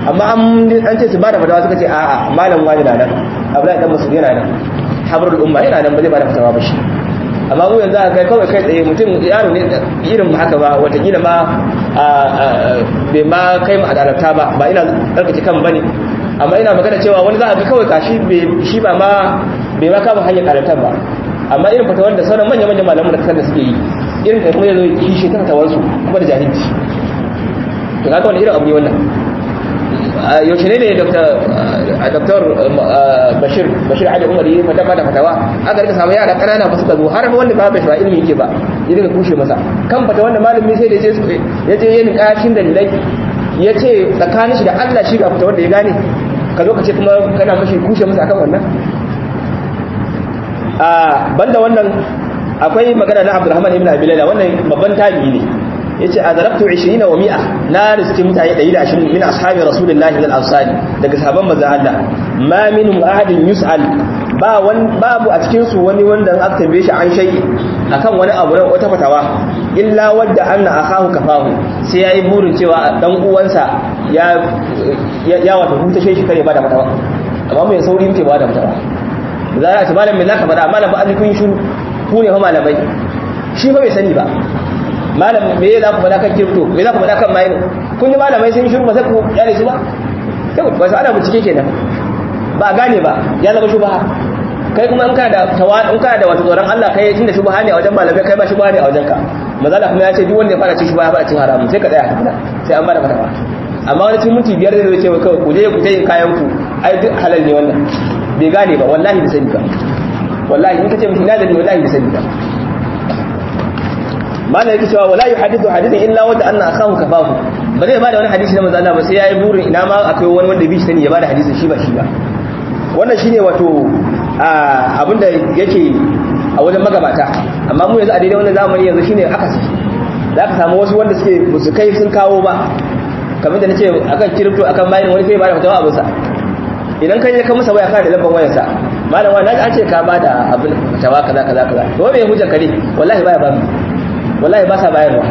amma an ce su ba da fatawa suka ce a'a malam wani na nan abdullahi dan masud yana nan habrul umma yana nan ba zai ba da fatawa ba shi amma mu yanzu aka kai kawai kai tsaye mutum yaro ne irin haka ba watakila ma bai ma kai mu adalata ba ba ina tsarkake kan bane amma ina magana cewa wani za a ga kawai kashi shi ba ma bai ma kama hanyar adalatan ba amma irin fatawar da sauran manya-manyan malaman da kasar da suke yi irin kai kuma ya zo kishi ta fatawarsu kuma da jahilci to kaga wani irin abu ne wannan yaushe ne ne dr bashir bashir ali umar yi fata bada fatawa aka rika samu yara kanana ba suka zo har wanda ba bai shawara ilimi yake ba ya daga kushe masa kan fata wanda malami sai da ya je yin kashin dalilai ya ce tsakanin shi da allah shi ga fata wanda ya gane ka zo ka ce kuma kana mashi kushe masa akan wannan banda wannan akwai magana na abdurrahman ibn abi laila wannan babban tabi'i ne yace azarabtu 20 wa 100 na riski mutane 120 min ashabi rasulullahi min al-ansari daga sahabban manzo Allah ma minhum ahadin yus'al ba wan babu a cikin su wani wanda aka tambaye shi an shay akan wani abu na wata fatawa illa wadda anna akahu kafahu sai yayi burin cewa dan uwansa ya ya wato huta shi kare ba da fatawa amma mai sauri muke ba da fatawa za a ce malam me zaka faɗa malam ba an kun shiru ku ne fa malamai shi fa bai sani ba malam me za ku faɗa kan kirto me za ku faɗa kan mayin kun yi malamai sun shiru ba sai ku yare su ba sai ku wasu ana bincike kenan ba a gane ba ya zama shubaha kai kuma in kana da tawa in kana da wato tsoron Allah kai tunda shubaha ne a wajen malamai kai ba shubaha ne a wajen ka mazala kuma ya ce duk wanda ya fara cin shubaha ya fara cin haramun sai ka tsaya a sai an bada fatawa amma wani cin minti biyar zai ce kawai ku je ku ta yin kayan ku ai duk halal ne wannan bai gane ba wallahi bai sani ba wallahi in ka ce mutum na da wallahi bai sani ba mana yake cewa wala yuhadithu hadithan illa wanda anna akahu kafahu ba zai bada wani hadisi na manzo Allah ba sai yayi burin ina ma akwai wani wanda bi sani ya bada hadisin shi ba shi ba wannan shine wato abinda yake a wajen magabata amma mu yanzu a daidai wannan zamani yanzu shine akasi za ka samu wasu wanda suke su kai sun kawo ba kamar da nace akan kirifto akan bayin wani sai ba da fatawa abin sa idan kai ka masa waya ka da lambar wayar sa malam wani an ce ka bada abin fatawa kaza kaza kaza to me hujjar kare wallahi baya ba mu wallahi ba sa bayarwa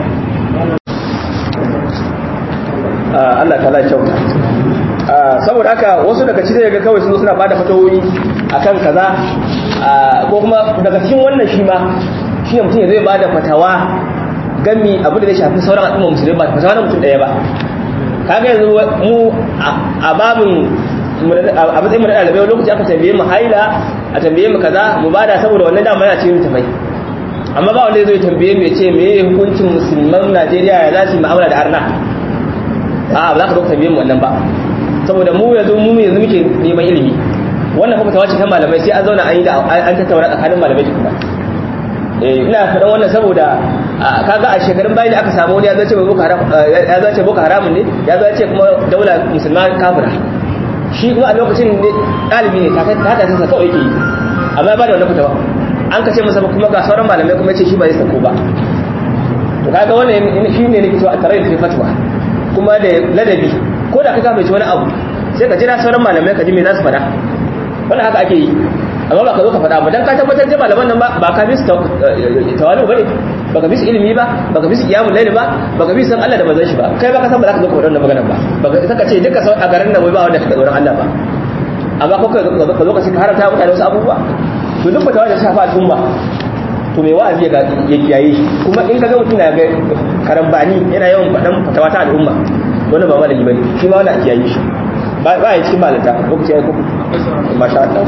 Allah ta kyauta saboda haka wasu daga cikin ga kawai sun suna bada fatawoyi akan kaza ko kuma daga cikin wannan shi ma shi ne mutum ya zai bada fatawa gami abu da zai shafi sauran al'umma musulmi ba fatawa na mutum daya ba kaga yanzu mu a babin a matsayin mu na ɗalibai lokaci aka tambaye mu haila a tambaye mu kaza mu bada saboda wannan dama yana cikin tafai amma ba wanda zai tambaye mu ya ce me hukuncin musulman Najeriya ya za su yi mu'amala da arna a ba za ka zo tambaye mu wannan ba saboda mu yanzu mu yanzu muke neman ilimi wannan kuma tawace ta malamai sai an zauna an yi da an tattauna tsakanin malamai tukuna eh ina faɗan wannan saboda kaga a shekarun bayan da aka samu wani ya zace boko haram ya zace boko haramun ne ya zace kuma daula musulma kafira shi kuma a lokacin ne ɗalibi ne ta ta sa kawai yake yi amma ba da wannan fitawa an ka ce masa kuma ga sauran malamai kuma ce shi ba zai sako ba to kaga wannan shi ne nake cewa a tare da fatwa kuma da ladabi ko da ka kafa wani abu sai ka jira sauran malamai ka ji me za su faɗa wannan haka ake yi amma ba ka zo ka faɗa ba dan ka tabbatar da malaman nan ba ka bi su tawalu bane ba ka bi su ilimi ba ba ka bi su qiyamul layl ba ba ka bi su san Allah da manzon shi ba kai ba ka san ba za ka zo ka faɗa wannan maganar ba ba ka saka ce duka a garin nan wai ba wanda ka tsoron Allah ba amma ko ka zo ka ce ka haramta mutane wasu abubuwa to duk fatawa da ta shafa al'umma to mai wa'azi ya kiyaye shi kuma in kaga mutum na ga karambani yana yawan faɗan fatawa ta al'umma wani ba malami bane shi ma wani a kiyaye shi ba ya cikin malata lokaci ya kuku masha Allah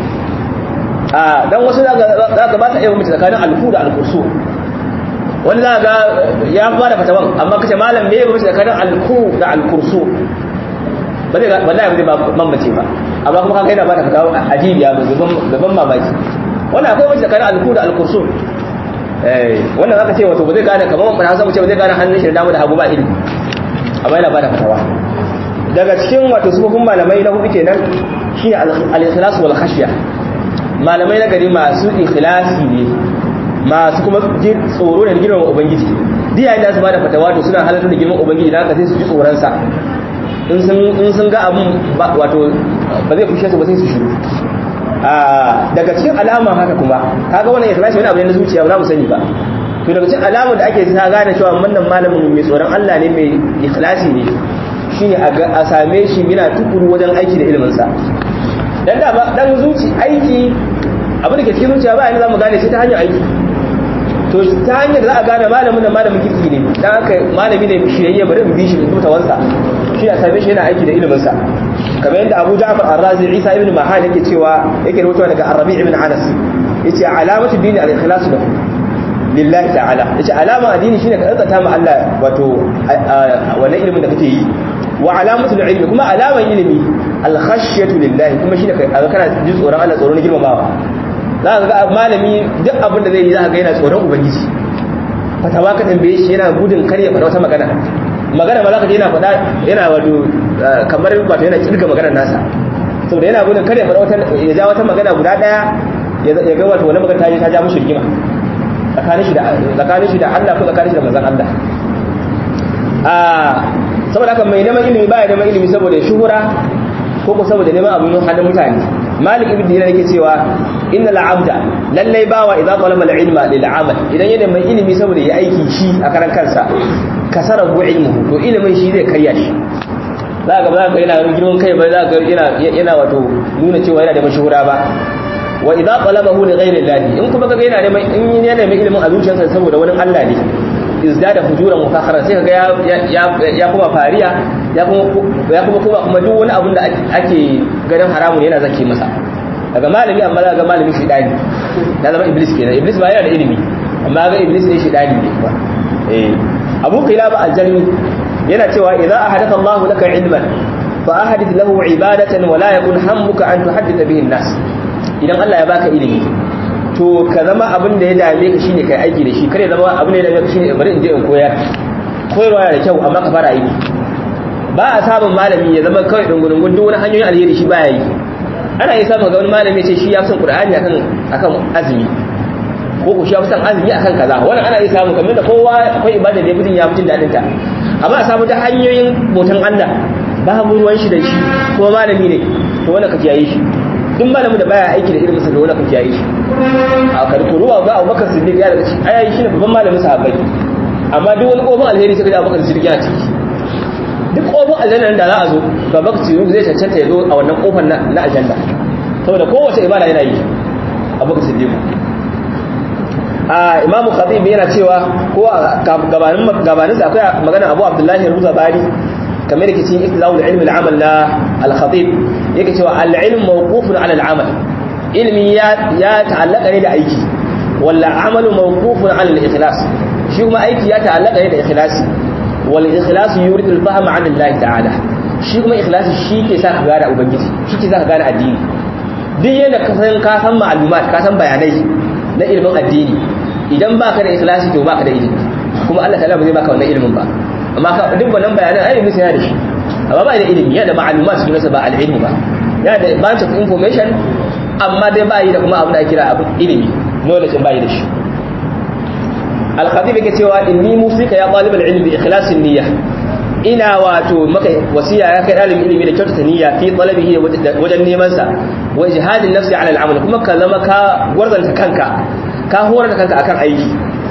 a dan wasu za ka ba ta iya mutu tsakanin alfu da alkursu wani za ga ya ba da fatawan amma kace malam me ya mutu tsakanin alfu da alkursu ba zai wallahi ba zai mamace ba amma kuma kaga yana ba da fatawa ajibiya gaban mamaki wannan akwai mace tsakanin alku da alkursu eh wannan aka ce wato ba zai gane kamar mun hasan ce ba zai gane hannun shi da dama da hagu ba ilimi amma yana ba da fatawa daga cikin wato sufufin malamai na hudu kenan shine al-ikhlas wal khashya malamai na gari masu ikhlasi ne masu kuma tsoro da girman ubangiji diya da su ba da fatawa to suna halartar da girman ubangiji da haka sai su ji tsoron sa in sun ga abin wato ba zai fushe su ba sai su shiru daga cikin alama haka kuma kaga wannan ikhlasi wani abu ne na zuciya ba za mu sani ba to daga cikin alamar da ake sa gane cewa wannan malamin mai tsoron Allah ne mai ikhlasi ne shine a same shi yana tukuru wajen aiki da ilimin sa dan da dan zuci aiki abin da ke cikin zuciya ba yanzu zamu gane sai ta hanyar aiki to ta hanyar da za a gane malamin da malamin kirki ne dan haka malami ne shiyayye bari mu bi shi da wansa shi a same shi yana aiki da ilimin sa kamar yadda Abu Ja'far Ar-Razi Isa ibn Mahan yake cewa yake rawaitowa daga Ar-Rabi' ibn Anas yace alamatu dini al-ikhlas lahu lillahi ta'ala yace alama addini shine ka tsata ma Allah wato wannan ilimin da kake yi wa alamatu ilmi kuma alaman ilimi al-khashyatu lillahi kuma shine ka kana jin tsoron Allah tsoron girmamawa za ka ga malami duk abin da zai yi za ka ga yana tsoron ubangiji fatawa ka tambaye shi yana gudun kar ya faɗa wata magana magana ma za ka je yana faɗa yana wato kamar wato yana kirga maganar nasa saboda yana gudun kar ya faɗa wata ya ja wata magana guda ɗaya ya ga wato wani magana ta je ta ja mishi rigima tsakanin shi da tsakanin shi da Allah ko tsakanin shi da manzon Allah a saboda haka mai neman ilimi baya neman ilimi saboda shuhura ko ko saboda neman abin hannun mutane malik ibn dinar yake cewa innal abda lallai bawa idza talaba al-ilma lil amal idan yana mai ilimi saboda ya aiki shi a karan kansa kasara bu ilmuhu to ilimin shi zai karya shi za ga za ga yana girman kai ba za ga yana yana wato nuna cewa yana da mashhura ba wa idza talabahu li ghayri llahi in kuma kaga yana neman in yana neman ilimin a zuciyarsa saboda wani Allah ne izdada fujuran wa fakhara sai kaga ya ya kuma fariya ya kuma ya kuma kuma kuma duk wani abun da ake ganin haramun yana zake masa daga malami amma za ga malami shi dani ya zama iblis kenan iblis ba yana da ilimi amma ga iblis ne shi dani ne ba eh abu qilaba al-jalmi yana cewa idza ahadatha Allah laka ilman fa ahadith lahu ibadatan wa la yakun hammuka an tuhaddith bihi an-nas idan Allah ya baka ilimi to ka zama abin da ya dame ka shine kai aiki da shi kare zama abin da ya dame ka shine bari in je in koyar koyarwa yana da kyau amma ka fara aiki ba a samun malami ya zama kawai dungunungun duk wani hanyoyin alheri shi baya yi ana yi samun ga wani malami ce shi ya fi son qur'ani akan akan azumi ko ku shi ya fi son azumi akan kaza wannan ana yi samu kamar da kowa akwai ibada da mutum ya fi jin dadin ta amma a samu ta hanyoyin botan Allah babu ruwan shi da shi kuma malami ne to wannan ka kiyaye shi duk malamin da baya aiki da ilimin sa da wani kan kiyaye shi a karku ruwa ga Abubakar Siddiq ya daga shi ayayi shi ne babban malamin sahabbai amma duk wani kofin alheri sai ga Abubakar Siddiq yana ciki duk kofin aljanna da za a zo to Abubakar Siddiq zai cancanta ya zo a wannan kofar na aljanna saboda kowace ibada yana yi Abubakar Siddiq a Imam Khatib yana cewa ko gabanin gabanin sa akwai magana Abu Abdullahi Ruzabari kamar yake cikin ikhtilawul ilmi al-amal na al-khatib yake cewa al-ilm mawqufun ala al-amal ilmi ya ya ta'allaka ne da aiki walla amalu mawqufun ala al-ikhlas shi kuma aiki ya ta'allaka ne da ikhlasi wal ikhlas yuridu al-fahm an Allah ta'ala shi kuma ikhlasi shi ke sa ka gane ubangiji shi ke sa ka gane addini duk yadda ka san ka san ma'lumat ka san bayanai na ilimin addini idan baka da ikhlasi to baka da ilimi kuma Allah ta'ala ba zai baka wannan ilimin ba amma ka duk wannan bayanan ai ilimi sai da shi amma ba da ilimi yana da ma'lumat su nasa ba al-ilmu ba yana da bunch of information amma dai ba yi da kuma abin da ake kira abin ilimi knowledge ba yi da shi al-khatib yake cewa inni musika ya talib al-ilm bi ikhlasin niyya ina wato maka wasiya ya kai dalibin ilimi da kyautata niyya fi talabihi wajen neman sa wa jihadin nafsi ala al-amal kuma ka zama ka gwarzanta kanka ka horar da kanka akan aiki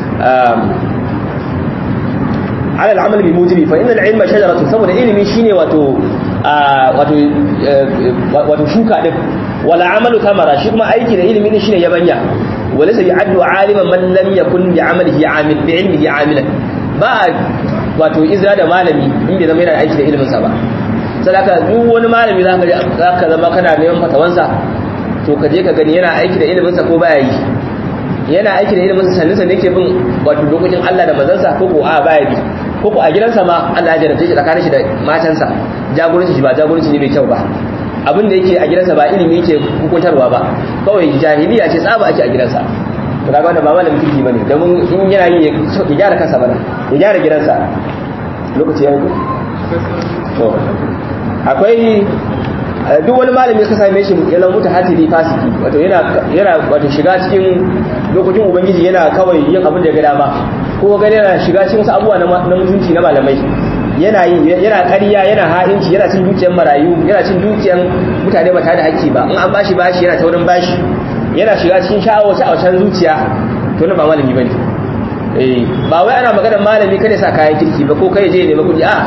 على العمل بموجبه فإن العلم شجرة saboda ilimi shine wato wato wato shuka din wala amalu thamara shi kuma aiki da ilimi ne shine yabanya wala sai ya'addu aliman man lam yakun bi amalihi amil bi ilmihi amilan ba wato izra da malami in bai zama yana aiki da ilimin sa ba sadaka duk wani malami zaka zaka zama kana neman fatawansa to ka je ka gani yana aiki da ilimin sa ko baya yi yana aiki da ilimin sannin sa yake bin wato dokokin Allah da manzansa ko ko a baya bi ko ko a gidansa ma Allah ya jarabta shi tsakanin shi da matansa jagoranci shi ba jagoranci ne mai kyau ba abin da yake a gidansa ba ilimi yake hukuntarwa ba kawai jahiliya ce tsaba ake a gidansa to kaga wanda ba malamin kirki bane domin in yana yi ya gyara kansa bane ya gyara gidansa lokaci ya yi to akwai duk wani malami ka same shi yana mutu hatiri fasiki wato yana yana wato shiga cikin lokacin ubangiji yana kawai yin abin da ya ga dama ko ga yana shiga cikin wasu abubuwa na mutunci na malamai yana yi yana ƙarya yana ha'inci yana cin dukiyar marayu yana cin dukiyar mutane ba tare da haƙƙi ba in an bashi bashi yana taurin bashi yana shiga cikin sha'awar sha'awar zuciya to na ba malami bane eh ba wai ana magana malami kada sa kayan kirki ba ko kai je ne ba kudi a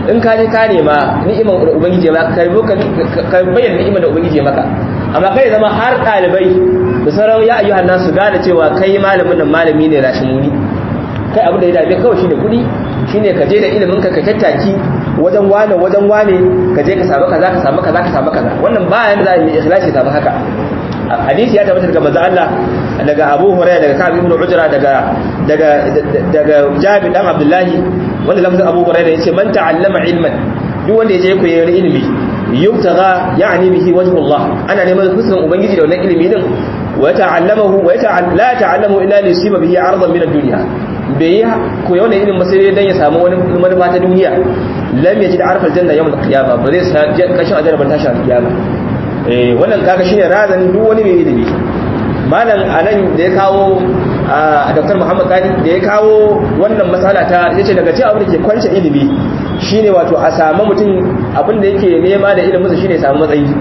in ka je ka nema ni'imar da ubangiji ya maka ka bayyana ni'imar da ubangiji ya maka amma kai zama har ɗalibai da sauran ya ayyuhan nasu gane cewa kai malamin nan malami ne rashimuni kai abin da ya dace kawai shine kuɗi shine ka je da ilimin ka ka tattaki wajen wane wajen wane ka je ka samu kaza ka samu kaza ka samu kaza wannan ba yanda za a yi ikhlasi samu haka hadisi ya tabbata daga manzo Allah daga Abu Hurairah daga Ka'ab ibn Ujra daga daga daga Jabir dan Abdullahi wanda lafazin Abu Hurairah yace man ta'allama ilman duk wanda ya je koyi ilimi yubtaga ya'ni bihi wajhullah ana neman fuskan ubangiji da wannan ilimi din wa ta'allamahu wa la ta'allamu illa li yusiba bihi 'aradan min ad-dunya bai koyi wannan ilimin sai dan ya samu wani manufa ta duniya lam yajid arfal janna yawm al-qiyamah ba zai sa kashin ajarban tashi al-qiyamah eh wannan kaga shine razan duk wani mai ilimi malam anan da ya kawo a Dr. Muhammad Kani da ya kawo wannan matsala ta yace daga cikin abin da ke kwance ilimi shine wato a samu mutum abin da yake nema da ilimin sa shine ya samu matsayi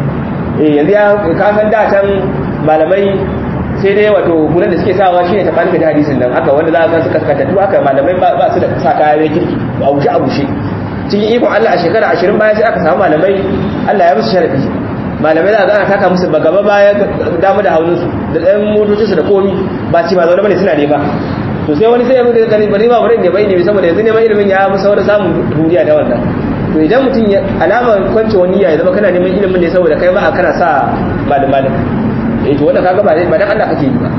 eh yanzu ya ka san da can malamai sai dai wato gurin da suke sawa shine ta kalmi da hadisin nan haka wanda za ka suka katattu haka malamai ba su da sa kaya kirki a bushe a bushe cikin ikon Allah a shekara 20 bayan sai aka samu malamai Allah ya musu sharadi malamai za a ana taka musu gaba baya damu da hauninsu da ɗan motocinsu da komi ba ci ba zaune bane suna nema to sai wani sai ya mutu gani bari ba bari ne bai ne saboda yanzu neman ilimin ya fi saurin samun duniya da wannan to idan mutum ya alama kwance wani ya zama kana neman ilimin ne saboda kai ba a kana sa malam malam eh to wannan kaga ba ba dan Allah kake yi ba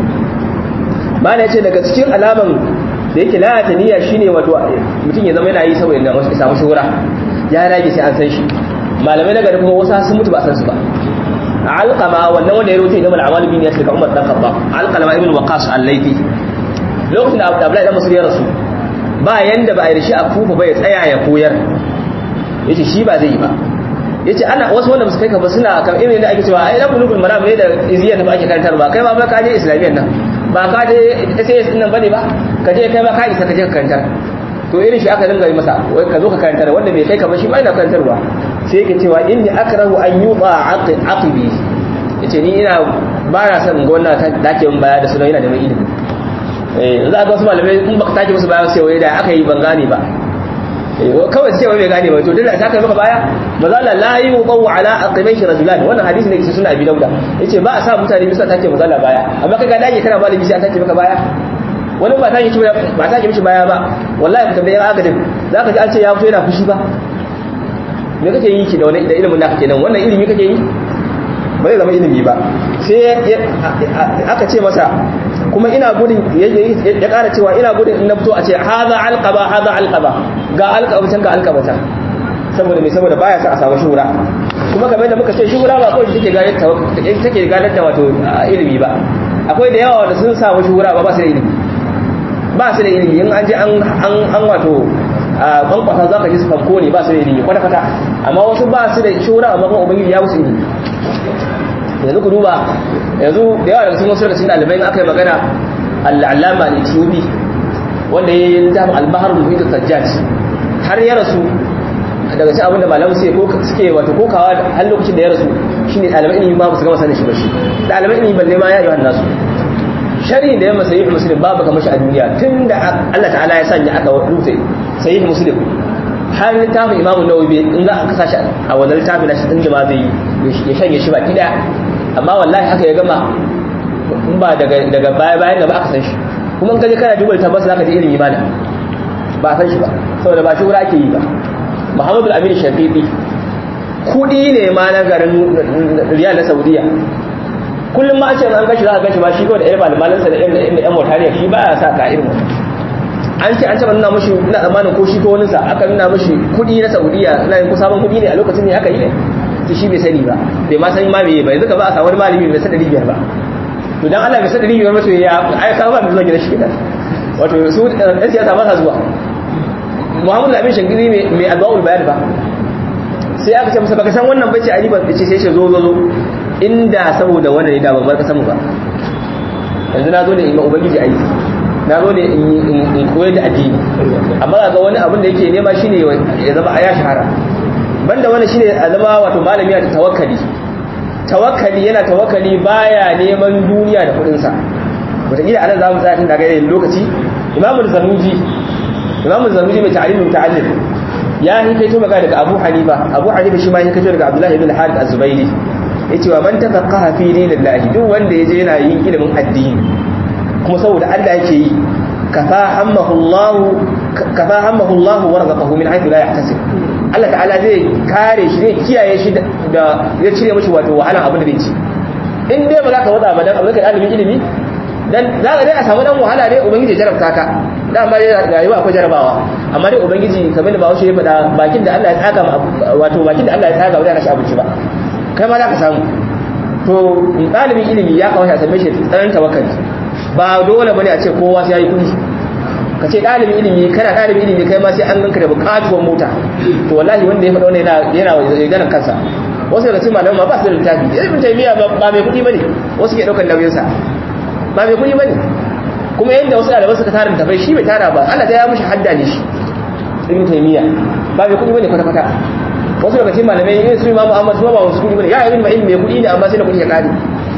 mana yace daga cikin alaman da yake lalata niyya shine wato mutum ya zama yana yi saboda ya samu shuhura ya rage sai an san shi malamai na gari kuma wasu sun mutu ba san su ba alqama wannan wanda ya rubuta idan al-amal bin yasir ka umar dan khattab alqama ibn waqas al-laythi lokacin da abdullahi dan musul ya rasu ba yanda ba a yi shi a kufa ba ya tsaya ya koyar yace shi ba zai yi ba yace ana wasu wanda musu kai ka ba suna kan irin da ake cewa ai dan bulugul maram ne da iziyar da ake karantar ba kai ma ba ka je islamiyyar nan ba ka je SAS din nan bane ba ka je kai ma ka isa ka je ka karantar to irin shi aka dinga yi masa wai ka zo ka karantar wanda bai kai ka ba shi ba ina karantarwa sai yake cewa inni akrahu an yuqa aqibi yace ni ina ba na son ga wannan dake mun baya da sunan yana neman ilimi eh za ga wasu malamai in baka take musu baya sai wai da aka yi ban gane ba kawai sai wai bai gane ba to dole ta kai maka baya maza la la yuqaw ala aqibaihi rajulan wannan hadisi ne kishi suna abi dauda yace ba a sa mutane bisa take maza la baya amma kaga dage kana malami sai an take maka baya wani ba ta yi ba ta mishi baya ba wallahi ka tambaye agadin zaka ji an ce ya fito yana fushi ba me kake yi ki da wani da ilimin naka kenan wannan ilimi kake yi ba zai zama ilimi ba sai aka ce masa kuma ina gudun ya kara cewa ina gudun in na fito a ce haza alqaba haza alqaba ga alqabatan ga alqabata saboda me saboda baya sa a samu shuhura kuma kamar da muka ce shuhura ba kawai take gadar take gadar da wato ilimi ba akwai da yawa wanda sun samu shuhura ba ba su da ilimi ba su da ilimi in an je an wato kwankwasa za ka ji su fanko ne ba su da ilimi kwata-kwata amma wasu ba su da shura amma kuma ubangiji ya musu ilimi yanzu ku duba yanzu da yawa daga cikin wasu daga cikin ɗalibai in aka yi magana al'alama ne tiyobi wanda ya yi littafin albahar muhimmatu sajjaj har ya rasu daga cikin abinda malamu suke wato kokawa har lokacin da ya rasu shine ɗalibai ilimi ba su gama sanin shi ba shi ɗalibai ilimi balle ma ya yi wannan su shari da ya masa yi musulun babu kamar shi a duniya tun da Allah ta'ala ya sanya aka rufe sai yi musulun har littafin imamun nawawi in za a kasa shi a wannan littafin na shi tun jama zai ya shanye shi baki daya amma wallahi haka ya gama in ba daga baya bayan da ba aka san shi kuma in kaje kana duba littafin za ka ji ilimi mana ba a san shi ba saboda ba shi wuri ake yi ba muhammadu al-amin shafiqi kudi ne ma na garin riyal na saudiya kullum ma ce an gashi za a gashi ma shi kawai da irin malamalinsa da irin yan motariya shi ba ya sa ka irin wani an ce an taba nuna mashi ina tsammanin ko shi ko wani sa aka nuna mashi kudi na saudiya ina yin ko sabon kudi ne a lokacin ne aka yi ne to shi bai sani ba bai ma sani ma bai ba yanzu ka ba a samu wani malami bai san ɗari biyar ba to dan Allah bai san ɗari biyar ba to ya ai ka ba mai zuwa gidan shi kenan wato su ɗan siyasa ba sa zuwa Muhammadu Amin Shangiri mai addu'a'ul bayan ba sai aka ce masa baka san wannan bace ali ba ce sai ce zo zo zo inda saboda wannan ne da ban barka samu ba yanzu na zo ne in ubangiji aiki na zo ne in koyar da addini amma ga wani abin da yake nema shine ya zama ya shahara banda wannan shine a zama wato malami da tawakkali tawakkali yana tawakkali baya neman duniya da kudin sa wataƙila anan za mu tsaya tun daga yin lokaci imamu zanuji imamu zanuji mai ta'alimin ta'allim ya hikaito magana daga Abu Hanifa Abu Hanifa shi ma ya hikaito daga Abdullah ibn Harith az-Zubayri yace wa man tafaqaha fi dinillahi duk wanda yaje yana yin ilimin addini kuma saboda Allah yake yi kafa hammahu Allah kafa hammahu Allah wa razaqahu min haythu la yahtasib Allah ta'ala zai kare shi zai kiyaye shi da ya cire mishi wato wahalan abin da zai ci in dai ba za ka wada ba dan abin da ilimin ilimi dan za ka dai a samu dan wahala dai ubangiji ya jarabta ka dama dai rayuwa akwai jarabawa amma dai ubangiji kamar da bawo shi ya faɗa bakin da Allah ya tsaga wato bakin da Allah ya tsaga ba zai rashi abinci ba kai ma za ka samu to ɗalibin ilimi ya kawo shi a same shi tsanan tawakkali ba dole bane a ce kowa sai yayi kuɗi ka ce ɗalibin ilimi kana ɗalibin ilimi kai ma sai an ganka da buƙatuwar mota to wallahi wanda ya faɗa wannan yana yana ganin kansa wasu daga cikin malaman ma ba su da littafi ibn taymiya ba mai kuɗi bane wasu ke ɗaukar nauyin sa ba mai kuɗi bane kuma yanda wasu ɗaliban suka tara tafai shi bai tara ba Allah ta ya mishi hadda ne shi ibn taymiya ba mai kuɗi bane kwata kwata wasu daga cikin malamai irin su imamu ahmad su ba wasu kuɗi bane ya ibn ma'in mai kuɗi ne amma sai da kuɗi ya kare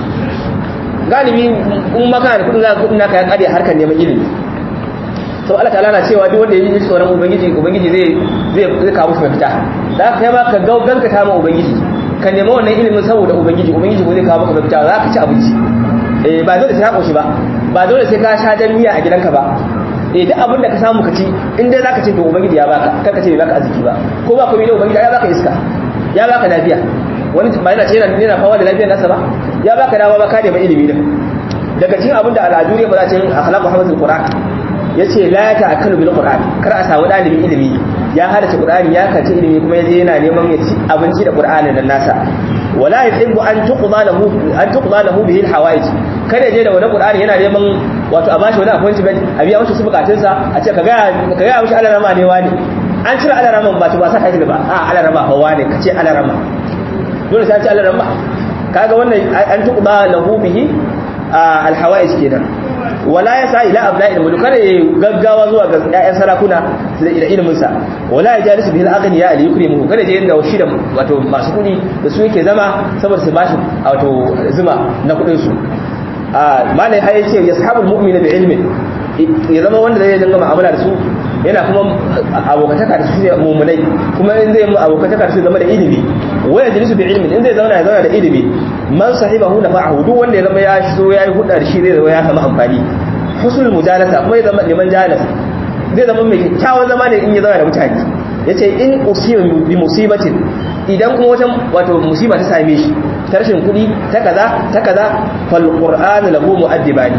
galibi in maka da kuɗin za ka kuɗin naka ya kare harkar neman ilimi sau Allah ta'ala na cewa duk wanda ya yi tsoron ubangiji ubangiji zai zai zai kawo musu mafita da ka kai ma ka ganka ta ma ubangiji ka nemi wannan ilimin saboda ubangiji ubangiji ko zai kawo maka mafita za ka ci abinci eh ba dole sai ka koshi ba ba dole sai ka sha jan miya a gidanka ba eh duk abin da ka samu ka ci in dai zaka ce to ubangiji ya baka kar ka ce bai baka arziki ba ko ba komai ne ubangiji ya baka iska ya baka lafiya wani ba yana ce yana yana fama da lafiyar nasa ba ya baka dama ba ka da ilimi din daga cikin abin da al'adu ne ba za ta yi akhlaqu hamatul qur'an yace la ta'akkalu bil qur'an kar a samu dalibin ilimi ya hadace qur'ani ya kace ilimi kuma yaje yana neman ya ci abinci da qur'ani nan nasa wala yuhibbu an tuqda lahu an tuqda lahu bihi al hawaij kada je da wani qur'ani yana neman wato a bashi wani appointment a biya masa bukatun sa a ce ka ga ka ga mishi alarama ne wani an cire alaraman ba to ba sa kai ba a alarama hawa ne kace alarama dole sai ce alarama kaga wannan an tuqda lahu bihi al hawaij kenan wala ya sa ila abna'il mulk kada ya gaggawa zuwa ga ƴaƴan sarakuna da ilimin sa wala ya jalisu bil aghniya ali yukrimu kada je inda shi da wato masu kudi da su yake zama saboda su bashi wato zuma na kudin su a malai har yace yashabul mu'mina bi ilmin ya zama wanda zai dinga mu'amala da su yana kuma abokataka da su ne mumunai kuma in zai mu abokataka da su zama da ilimi waya jalisu bi ilmin in zai zauna ya zauna da ilimi man sahibahu nafa'ahu duk wanda ya zama ya so yayi hudda da shi zai zama ya samu amfani husnul mujalasa kuma ya zama liman jalas zai zama mai kyakkyawan zama ne in ya zauna da mutane yace in usiba bi musibatin idan kuma wata wato musiba ta same shi ta rashin kuɗi ta kaza ta kaza fal qur'anu lahu mu'addibani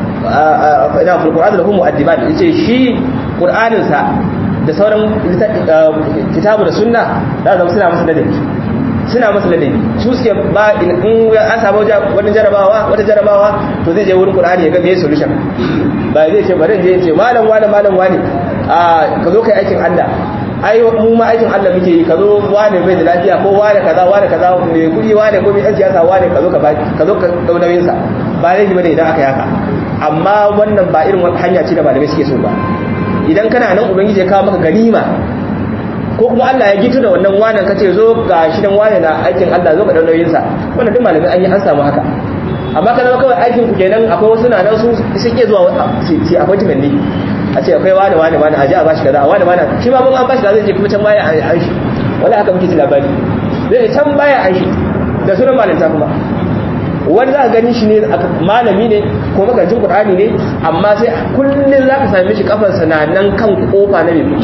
ina fil qur'anu lahu mu'addibani yace shi qur'anin sa da sauran kitabu da sunna da zama suna masa ladabi suna masa ladabi su suke ba in an samu wani jarabawa wata jarabawa to zai je wurin qur'ani ya ga me solution ba zai ce bari je ce malam wani malam wani a ka zo kai aikin Allah ai mu ma aikin Allah muke yi ka zo wani bai da lafiya ko wani kaza wani kaza mai kudi wani ko mai ɗan siyasa wani ka zo ka ba ka zo ka dau nauyin sa ba laifi bane idan aka yaka amma wannan ba irin wata hanya ce da malamai suke so ba idan kana nan ubangiji ya kawo maka ganima ko kuma Allah ya gitu da wannan wanan kace zo ga shi dan wani na aikin Allah zo ka dau nauyin sa wannan duk malamai an yi an samu haka amma kana kawai aikin ku kenan akwai wasu na nan su sun ke zuwa ci appointment ne a ce akwai wani wani wani aje a bashi kaza wani wani shi ma mun an bashi kaza zai je kuma can baya an shi wala haka muke ji labari zai can baya an shi da sunan malinta kuma wani za ka gani shi ne malami ne ko makarcin qur'ani ne amma sai kullun za ka same shi kafarsa na nan kan kofa na mai kuɗi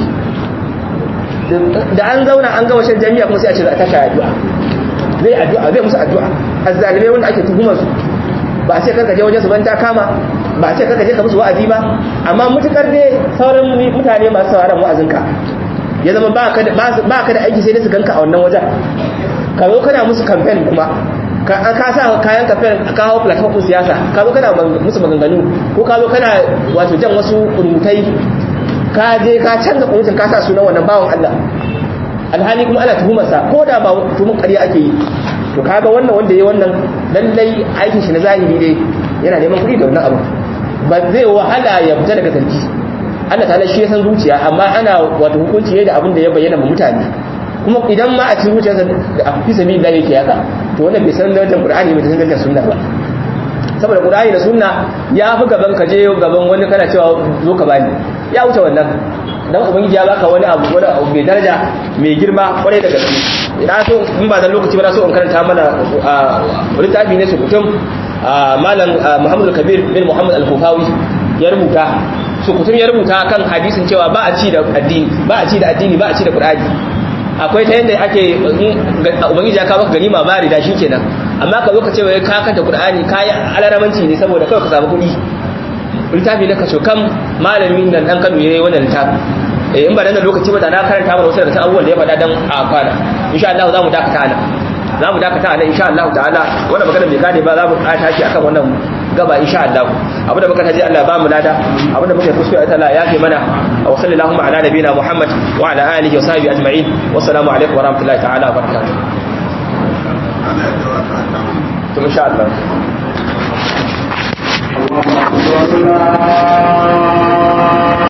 da an zauna an gama shan jami'a kuma sai a ce za a tashi addu'a zai addu'a zai musu addu'a azzalimai wanda ake tuhumar su ba a ce karka je wajen su ban ta kama ba a ce karka je ka musu wa'azi ba amma mutukar dai sauran mutane masu sauraron wa'azinka ya zama ba ka da aiki sai dai su ganka a wannan wajen ka zo kana musu campaign kuma ka sa kayan campaign ka hawo platform ɗin siyasa ka zo kana musu maganganu ko ka zo kana wato jan wasu rubutai ka je ka canza kuncin ka sa sunan wannan bawan Allah alhali kuma ana tuhumarsa ko da ba tuhumar ƙarya ake yi to kaga wannan wanda ya wannan lallai aikin shi na zahiri dai yana neman kuɗi da wannan abu ba zai wahala ya fita daga zargi Allah ta'ala shi ya san zuciya amma ana wato hukunci ne da abin da ya bayyana ma mutane kuma idan ma a cikin zuciyarsa da a fi sabi da yake haka to wannan bai san darajar Qur'ani bai san darajar sunna ba saboda Qur'ani da sunna ya fi gaban ka je gaban wani kana cewa zo ka bani ya wuce wannan dan ubangiji ya baka wani abu wani abu mai daraja mai girma kwarai da gaske ina so in ba dan lokaci ba na so in karanta mana littafi ne su kutum malam Muhammad Kabir bin Muhammad Al-Kufawi ya rubuta su kutum ya rubuta kan hadisin cewa ba a ci da addini ba a ci da addini ba a ci da Qur'ani akwai ta yadda ake ubangiji ya kawo maka ganima bari da shikenan amma ka zo ka ce wai ka kanta Qur'ani kai alaramanci ne saboda kawai ka samu kuɗi littafi na kaso kam malamin nan dan Kano yayi wannan littafi eh in ba dan lokaci ba da na karanta mana wasu daga abubuwan da ya faɗa dan a kwana insha Allah za mu dakata ana za mu dakata ana insha Allah ta'ala wannan magana bai gane ba za mu ƙata shi akan wannan gaba insha Allah abu da muka taji Allah ba mu lada abu da muka kuskure Allah ya fi mana wa sallallahu ala nabina Muhammad wa ala alihi wa sahbihi ajma'in wa assalamu alaikum wa rahmatullahi ta'ala wa barakatuh to insha Allah Allah